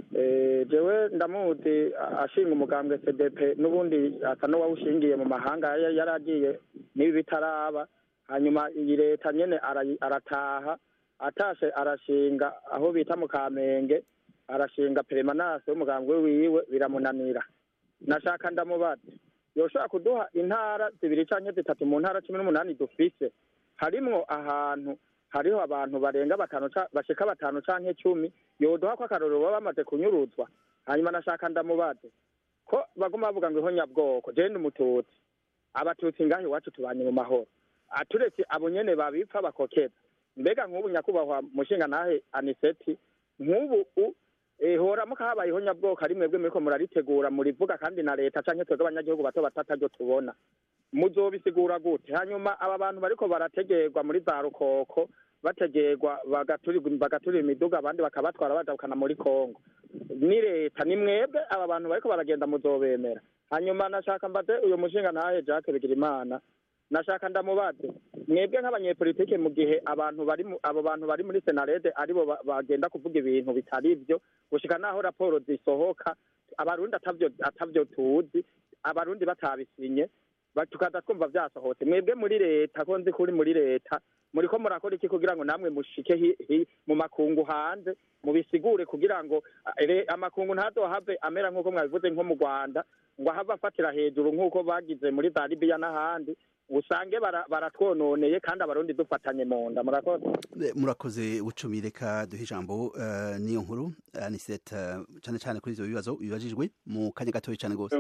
jewe ndamuzi ashinga umugambwe cdp n'ubundi asa n'uwawushingiye mu mahanga yari agiye n'ibi bitaraba hanyuma iyi leta nyene arataha atashe arashinga aho bita mu kamenge arashinga peremanase w'umugambwe wiwe biramunanira nashaka ndamubaza yoshobora kuduha intara zibiri canke zitatu mu ntara cumi n'umunani dufise harimwo ahantu hariho abantu barenga batanu bashika batanu canke cumi yoduha ko akarorero baba bamaze kunyuruzwa hanyuma nashaka ndamubaze ko baguma bavuga ngo ihonyabwoko jewe ndi umututsi abatutsi ngaho iwacu tubanye mu mahoro aturetse abo nyene babipfa bakokeza mbega nk'ubu nyakubahwa mushinga ntahe aniseti nk'ubu hora muka habaye ihonyabwoko ari mwebwe muriko muraritegura murivuga kandi na leta canke twebwe abanyagihugu bato batataryo tubona muzobisigura gute hanyuma aba bantu bariko barategerwa muri za rukoko bategerwa bagaturira imiduga abandi bakabatwara badabukana muri kongo ni leta ni mwebwe aba bantu bariko baragenda muzobemera hanyuma nashaka mbaze uyu mushinga ntahe jacques bigirimana nashaka ndamubaze mwebwe nk'abanyepolitike mu gihe abantu bari abo bantu bari muri senarede aribo bagenda kuvuga ibintu bitari byo gushika naho raporo zisohoka abarundi atavyo atavyo tuzi abarundi batabisinye tukaza twumva vyasohotse mwebwe muri leta ko nzi kuri muri leta muriko murakora iki kugira ngo namwe mushike mu makungu hanze mubisigure kugira ngo amakungu ntazohave amera nk'uko mwabivuze nko mu rwanda ngo ahave afatira hejuru nk'uko bagize muri za libiya n'ahandi usange baratwononeye kandi abarundi dufatanye mu nda murakoze murakoze ucumi reka duhe ijambo niyo nkuru anisete cyane cyane kuri ivyo bibazo bibajijwe mu kanya gatoya cyane rwose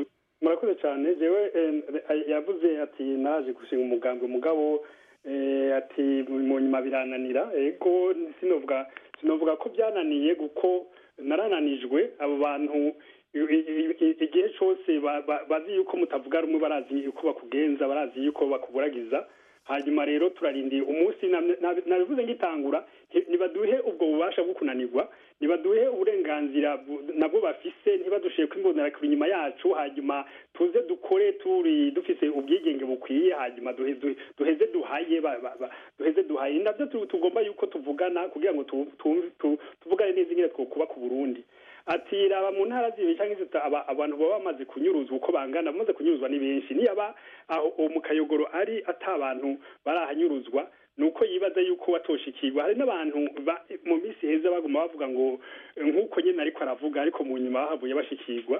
murakoze cyane jewe yavuze ati naje gushinga umugambi umugabo ati mu nyuma birananira ego sinovuga sinovuga ko byananiye kuko narananijwe abo bantu igihe cyose bazi yuko mutavuga rumwe barazi yuko bakugenza barazi yuko bakuburagiza hanyuma rero turarindiye umunsi nabivuze ngitangura ntibaduhe ubwo bubasha bwo kunanirwa ntibaduhe uburenganzira nabwo bafise ntibadushiye kwimbonera kuri inyuma yacu hanyuma tuze dukore turi dufise ubwigenge bukwiye hanyuma duheze duhaye duheze duhaye nabyo tugomba yuko tuvugana kugira ngo tuvugane neza ingene twokuba ku burundi ati raba mu ntara zibiri cyangwa abantu baba bamaze kunyuruzwa uko bangana bamaze kunyuruzwa ni benshi niyaba aho mu kayogoro ari ata abantu barahanyuruzwa ni uko yibaza yuko watoshikirwa hari n'abantu mu minsi heza baguma bavuga ngo nk'uko nyine ariko aravuga ariko mu nyuma bahavuye bashikirwa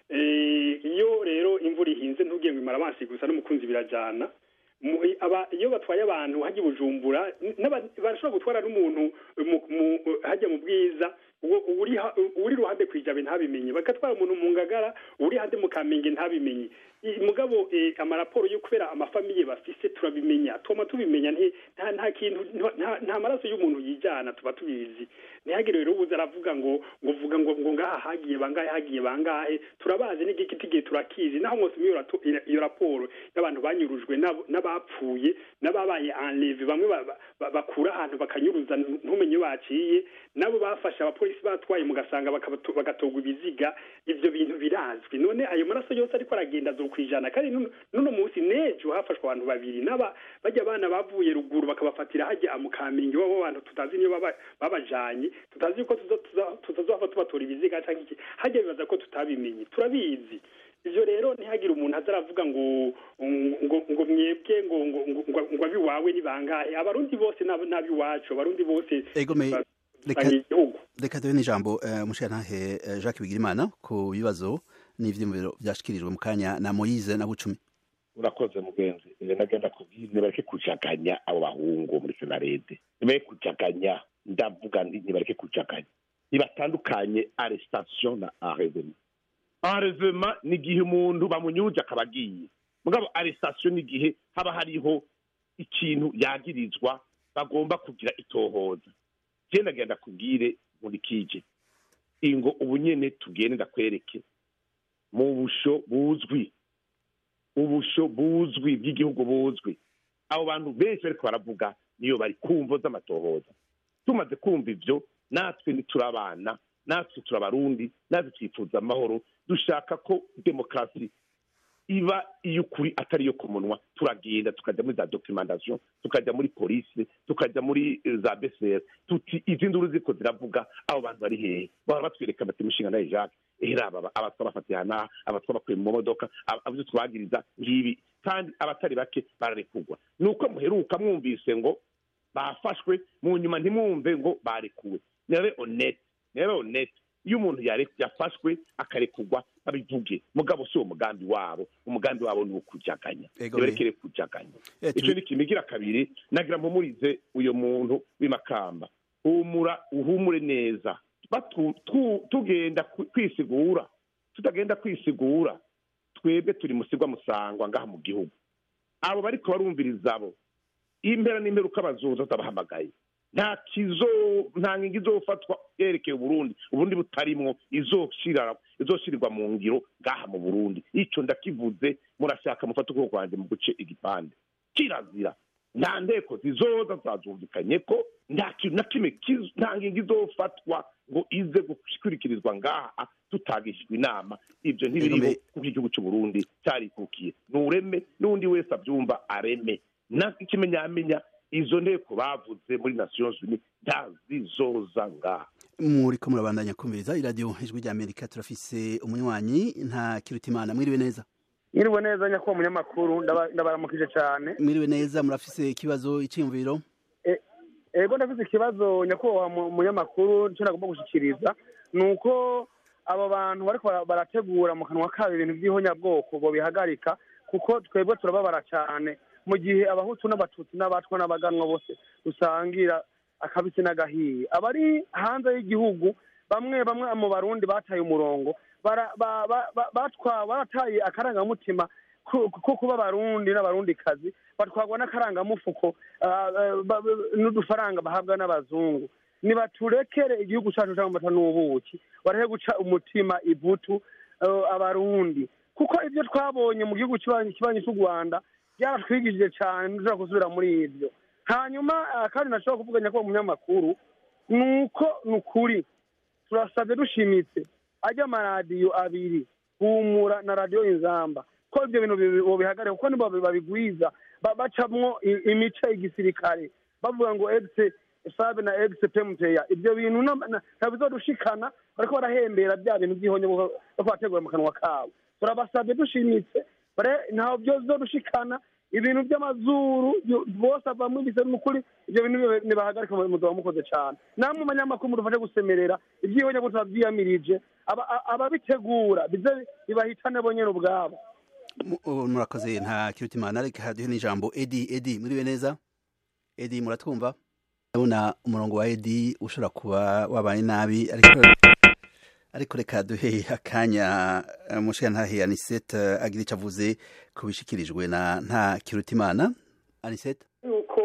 iyo rero imvura ihinze ntubwiye ngo imara amazi gusa n'umukunzi birajyana iyo batwaye abantu hajya i bujumbura barashobora gutwara n'umuntu hajya mu bwiza uri iruhande ku ijabe ntabimenye bagatwara umuntu mu ngagara uri hande mu kamenge ntabimenye mugabo amaraporo yo kubera amafamiye bafise turabimenya tuma tubimenya nta kintu nta maraso y'umuntu yijyana tuba tubizi ntihagire rero ubuze aravuga ngo ngo uvuga ngo ngo ngaha hagiye bangahe hagiye bangahe turabazi n'igiti gihe turakizi naho mwose iyo raporo y'abantu banyurujwe n'abapfuye n'ababaye enleve bamwe bakura ahantu bakanyuruza ntumenye baciye nabo bafashe abapolisi batwaye mugasanga bagatogwa ibiziga ibyo bintu birazwi none ayo maraso yose ariko aragenda zo kwijana kandi nuno munsi nejo hafashwe abantu babiri n'aba bajya abana bavuye ruguru bakabafatira hajya mu kamenge babo bantu tutazi niyo babajanye tutazi yuko tutazova tubatora ibiziga cyangwa iki hajya bibaza ko tutabimenye turabizi ivyo rero ntihagire umuntu azaravuga ngo ngo ngo mwebwe ngo ngo ngo abiwawe ni bangahe abarundi bose n'abiwacu abarundi bose reka duhe n'ijambo umushirantahe jacques bigirimana ku bibazo n'ivyiyumviro vyashikirijwe mu kanya na moyize na bucumi urakoze mugenzi nagenda kubwira nibareke kujaganya abo bahungu muri senarede nibareke kujaganya ndavuga nibareke kujaganya nibatandukanye arrestation na arrevement arrevement ni igihe umuntu bamunyuje akaba agiye mugabo arrestation ni igihe haba hariho ikintu yagirizwa bagomba kugira itohoza genda genda kubwire muri kije ingo ubu nyene tugende ndakwereke mu busho buzwi ubusho buzwi bw'igihugu buzwi abo bantu benshi bariko baravuga niyo bari kumvo z'amatohoza tumaze kumva ivyo natwe ntiturabana natwe turabarundi natwe twifuza amahoro dushaka ko demokarasi iba iy'ukuri atari iyo ku munwa turagenda tukajya muri za documentation tukajya muri polisi tukajya muri za bcr tuti izi nduru ziko ziravuga abo bantu bari hehe bahora batwereka bati mushinga nawe jacques era aba abatwa bafatiye hanaha abatwa bakuye mu modoka abavyo twagiriza ngibi kandi abatari bake bararekugwa nuko muheruka mwumvise ngo bafashwe mu nyuma ntimwumve ngo barekuwe nirabe honete nirabe honete iyo umuntu yafashwe akarekugwa babivuge mugabo si uwo mugambi wabo umugambi wabo ni ukujaganya nibarekere kujaganya icyo ni kimigira kabiri nagira mpumurize uyo muntu w'imakamba humura uhumure neza tugenda kwisigura tutagenda kwisigura twebwe turi musigwa musangwa ngaha mu gihugu abo bariko barumviriza abo impera n'imperuka bazoza tabahamagaye nta kizo nta nkingi izofatwa yerekeye uburundi uburundi butarimwo izoshirirwa mu ngiro ngaha mu burundi ico ndakivuze murashaka mufate ukuboko kwanjye mu guce igipande kirazira nta nteko zizoza zazumvikanye ko nta kintu na kimwe nta ngingo izofatwa ngo ize gukurikirizwa ngaha tutagishijwe inama ibyo ntibiriho kuko igihugu cy'uburundi cyarikukiye nureme n'undi wese abyumva areme n'ikimenyamenya izo nteko bavuze muri nations unies ntazizoza ngaha muriko murabandanya kumviriza iradiyo ijwi rya amerika turafise umunywanyi nta kirutimana mwiriwe neza mwiriwe neza nyakubahwa munyamakuru ndabaramukije cyane mwiriwe neza murafise ikibazo iciyumviro ego ndafise ikibazo nyakubahwa munyamakuru nicyo nagomba gushikiriza ni uko abo bantu bariko barategura mu kanwa kabo ibintu by'ihonyabwoko bo bihagarika kuko twebwe turababara cyane mu gihe abahutu n'abatutsi n'abatwa n'abaganwa bose dusangira akabisi n'agahiye abari hanze y'igihugu bamwe bamwe mu barundi bataye umurongo bara- ba- ba- ba- batwa barataye akarangamutima ko ko kuba abarundi n'abarundikazi batwarwa n'akarangamufuko ah, ah, ba- ba- n'udufaranga bahabwa n'abazungu nibaturekere igihugu cacu c'amata n'ubuki barahe guca umutima ivutu eh, abarundi kuko ibyo twabonye mu gihugu kibanyi kibanyi cy'u rwanda byaratwigishije cyane ntushobora gusubira muri ibyo hanyuma ah, kandi nashobora kuvuga nyakubahwa munyamakuru ni uko ni ukuri turasabye dushimitse ajya amaradiyo abiri humura na radiyo inzamba ko ibyo bintu bi- bobihagarika kuko nibo babigwiza ba- bacamwo i- imice igisirikare bavuga ngo egise sabe na egise pemuteya ibyo bintu na- na- ntabizodushikana bariko barahembera bya bintu by'ihonye bariko bategura mu kanwa kabo turabasabye dushimitse bare- ntaho byozodushikana ibintu by'amazuru yo- bose avamwo ibise n'ukuri ibyo bintu nibe- nibahagarike muzoba mukoze cyane namwe umunyamakuru mudufashe gusemerera ibyihonye ngo tubabyiyamirije aba- a- ababitegura bize bibahitane bo nyene ubwabo Mu- ubu murakoze nta kirutimana reka haduhe n'ijambo edi edi muriwe neza edi muratwumva ndabona umurongo wa edi ushobora kuba wabaye nabi ariko ariko reka duhe akanya eh, mushiyantahe anisete agira icyo avuze ku bishikirijwe na nta kirutimana anisete yuko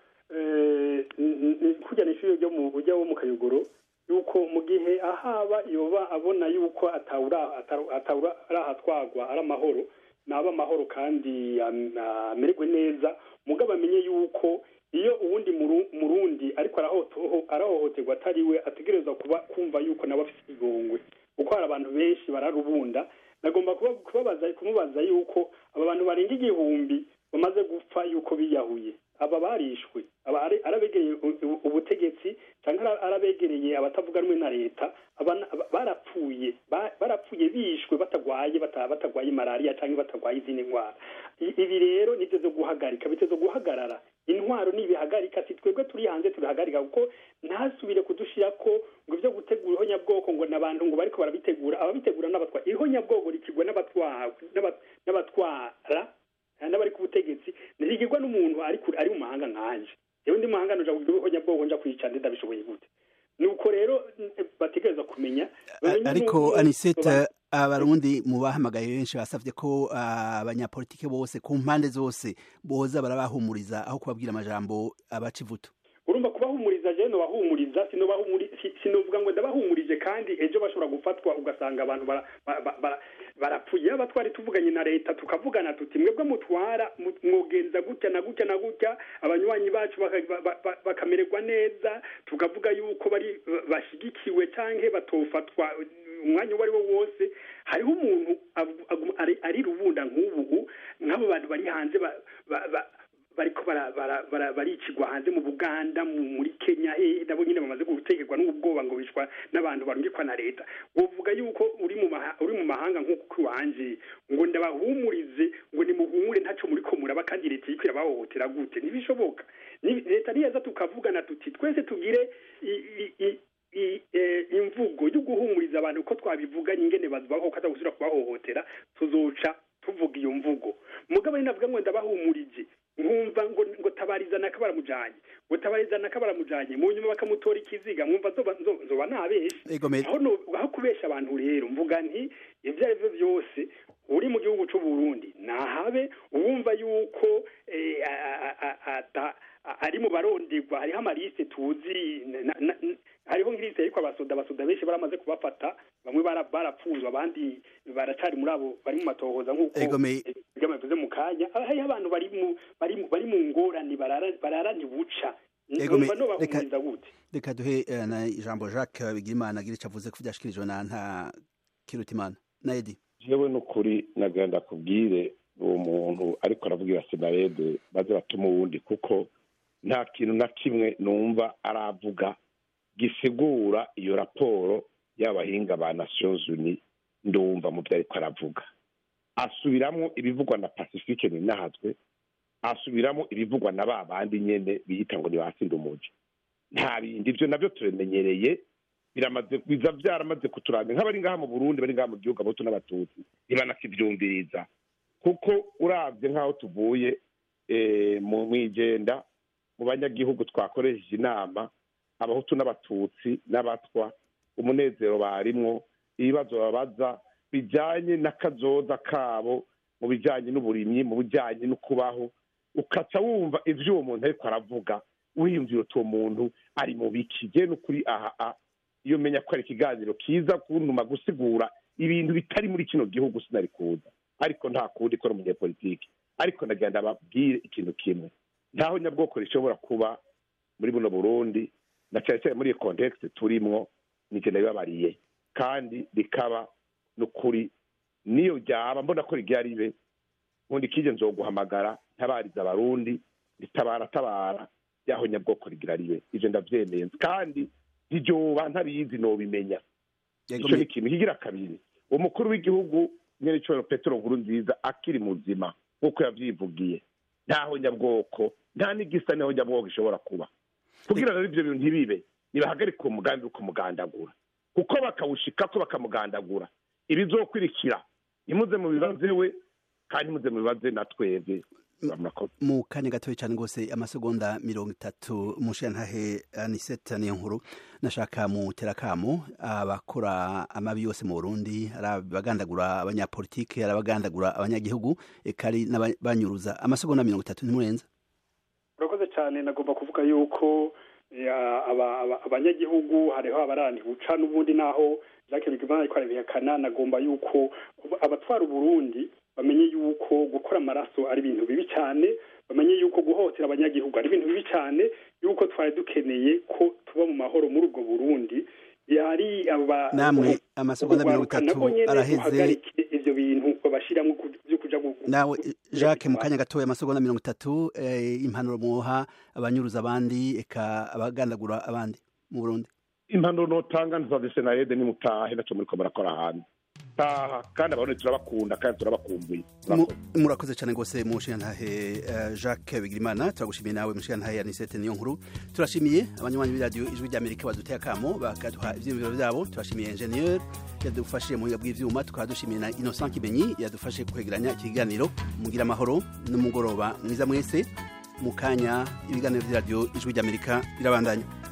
eh, n- n- kujya n'ishuri ryo mu buryo wo mu kayogoro yuko mu gihe ahaba yoba abona yuko atawura ataru- atawura arahatwagwa ari amahoro naba amahoro kandi am- amererwe neza mugabo amenye yuko iyo uwundi Muru- murundi ariko arahoto- arahohoterwa atari we ategerezwa kuba kumva yuko nawe afite igongwe kuko hari abantu benshi bararubunda nagomba kuba- kubabaza kumubaza yuko aba bantu barenga igihumbi bamaze gupfa yuko biyahuye aba barishwe aba ari- arabegereye u- u- ubutegetsi cyangwa ara- arabegereye abatavuga rumwe na leta aba- aba- barapfuye ba- barapfuye bishwe batagwaye bata- batagwaye malariya cyangwa batagwaye izindi ndwara I- ibi rero nibyo zo guhagarika biteze guhagarara intwaro nibihagarika si twebwe turi hanze turihagarika kuko ntasubire kudushira ko ngo ibyo gutegura ihonyabwoko ngo n'abantu ngo bariko barabitegura ababitegura n'abatwara ihonyabwoko rikigwa n'abatwa- n'aba- n'abatwara eh, n'abari ku butegetsi ntirigirwa n'umuntu ari kure- ari mu mahanga nkanje yewe ndi mahanga nuja kugira ihonyabwoko nja kwica ndi ndabishoboye gute nuko rero eh, bategereza kumenya bamenye ariko n'uko- anisete abarundi mu bahamagaye benshi basavye ko ah, abanyapolitike bose ku mpande zose boza barabahumuriza aho kubabwira amajambo abaca ivutu urumva kubahumuriza je nobahumuriza sinobahumuri si- sinovuga ngo ndabahumurije kandi ejo bashobora gufatwa ugasanga abantu bara- ba- ba- ba- barapfuye yaba twari tuvuganye na leta tukavugana tuti mwebwe mutwara mu- mwogenza gutya na gutya na gutya abanywanyi bacu baka- ba- ba- ba- bakamererwa neza tukavuga yuko bari bashigikiwe canke batofatwa umwanya uwo ari wo wose hariho umuntu avu- aguma- ari- ari rubunda nk'ubu nk'abo bantu bari hanze ba- ba- ba- bariko bara- bara- bara- baricigwa hanze mu buganda mu- muri kenya hehe nabo nyine bamaze gutegerwa n'ubwoba ngo bicwa n'abantu barungikwa na leta wovuga yuko uri mu maha- uri mu mahanga nk'uko iwanje ngo ndabahumurize ngo nimuhumure ntaco muriko muraba kandi leta iriko irabahohotera gute ntibishoboka Ni- leta niyeza tukavugana tuti twese tugire i- i- i- i- eh, imvugo yo guhumuriza abantu ko twabivuganye ingene bazubaho ko atagusubira kubahohotera tuzoca tuvuga iyo mvugo mugabo ni navuga ngo ndabahumurije nkumva ngo ngo tabariza naka baramujanye ngo tabariza naka baramujanye mu nyuma bakamutora ikiziga mwumva nzoba nzo- nzoba nabeshe Egomeye. aho no- aho kubesha abantu rero mvuga nti ibyo ari byo byose uri mu gihugu cy'u Burundi nahabe uwumva yuko eh, a- a- a- ata- a- ari mu baronderwa hariho amaliste tuzi na- na- na- hariho nk'iliste ariko abasoda abasoda benshi baramaze kubafata bamwe bara- barapfuzwa abandi baracari muri abo bari mu matohoza nk'uko Egomeye. ibyo bivuze mu kanya hariho abantu bari mu bari mu bari mu ngorane barara- bararanye buca Egomeye, numva reka- nobahumuriza gute reka duhe eh, na ijambo jacques bigirimana agira icyo avuze ko byashikirijwe na nta kirutimana na edi jewe n'ukuri nagira ndakubwire uwo muntu ariko aravugira senarede baze batuma uwundi kuko nta kintu na kimwe numva aravuga gisigura iyo raporo y'abahinga ba nations uni ndumva mu byo ariko aravuga asubiramo ibivugwa na pacifique ninahazwe asubiramo ibivugwa na ba bandi nyene biyita ngo nibatsinda umuji nta bindi ibyo nabyo tubimenyereye biramaze biza byaramaze kuturanga nk'abari ngaha mu burundi bari ngaha mu gihugu abahutu n'abatutsi ntibanakivyumviriza kuko uravye nk'aho tuvuye eh, mu mwijenda mu banyagihugu twakoresheje inama abahutu n'abatutsi n'abatwa umunezero barimwo ibibazo babaza bijyanye n'akazoza kabo mu bijyanye n'uburimyi mu bijyanye no kubaho ukaca wumva ibyo uwo muntu ariko aravuga wiyumvira uti uwo muntu ari mu biki je n'ukuri aha a iyo menya ko ari ikiganiro kiza kuntuma gusigura ibintu bitari muri kino gihugu sinari kuza ariko nta kundi ko ari umunyepolitiki ariko ndagenda babwire ikintu kimwe ntaho nyabwoko rishobora kuba muri buno burundi na cyane cyane muri iyo kontekisi turimwo nijye nabibabariye kandi rikaba n'ukuri niyo ryaba mbona ko rigiye ribe nkundi kije nzoguhamagara ntabariza abarundi ritabara tabara yaho nyabwoko rigira ribe ivyo ndavyemeye kandi ntiryoba ntabizi nobimenya ico ni ikintu kigira kabiri umukuru w'igihugu nyene coro petero nkuru nziza akiri muzima nk'uko yavyivugiye ntaho nyabwoko nta n'igisa niho nyabwoko gishobora kuba kugira rero ivyo bintu ntibibe nibahagarike uwo mugambi wo kumugandagura kuko bakawushikako bakamugandagura ibizokurikira nimuze mu bibaze we kandi muze mu bibaze na twebwe mu kanya gatoya cyane rwose amasegonda mirongo itatu mushantahe aniseta niyo nkuru nashaka mu terakamo abakora amabi yose mu burundi ari abagandagura abanyapolitike ari abagandagura abanyagihugu eka ari n'abanyuruza amasegonda mirongo itatu ntimurenza urakoze cyane nagomba kuvuga yuko abanyagihugu hariho abarani buca n'ubundi naho jacques bigimana ariko arabihakana nagomba yuko abatwara uburundi bamenye yuko gukora amaraso ari ibintu bibi cyane bamenye yuko guhotera abanyagihugu ari ibintu bibi cyane yuko twari dukeneye ko tuba mu mahoro muri ubwo burundi yari namwe amasegonda mirongo itatu araheze ivyo bintu babashiramo vyo kuja nawe jacques mu kanya gatoya amasegonda mirongo itatu impanuro muha abanyuruza abandi eka abagandagura abandi mu burundi impanuro notanga nzave senarede nimutahe naco muriko murakora hanze taha kandi abarundi turabakunda kandi turabakumbuye murakoze cyane rwose mushiyantahe jacques bigirimana turagushimiye nawe mushiyantahe anisete niyo nkuru turashimiye abanywanyi b'iradiyo ijwi ry'amerika baduteye akamo bakaduha ivyiyumviro vyabo turashimiye ingenieur yadufashije mu buhinga bw'ivyuma tukaba dushimiye na innocent kimenyi yadufashe kwegeranya ikiganiro mugira amahoro n'umugoroba mwiza mwese mu kanya ibiganiro vy'iradiyo ijwi ry'amerika birabandanya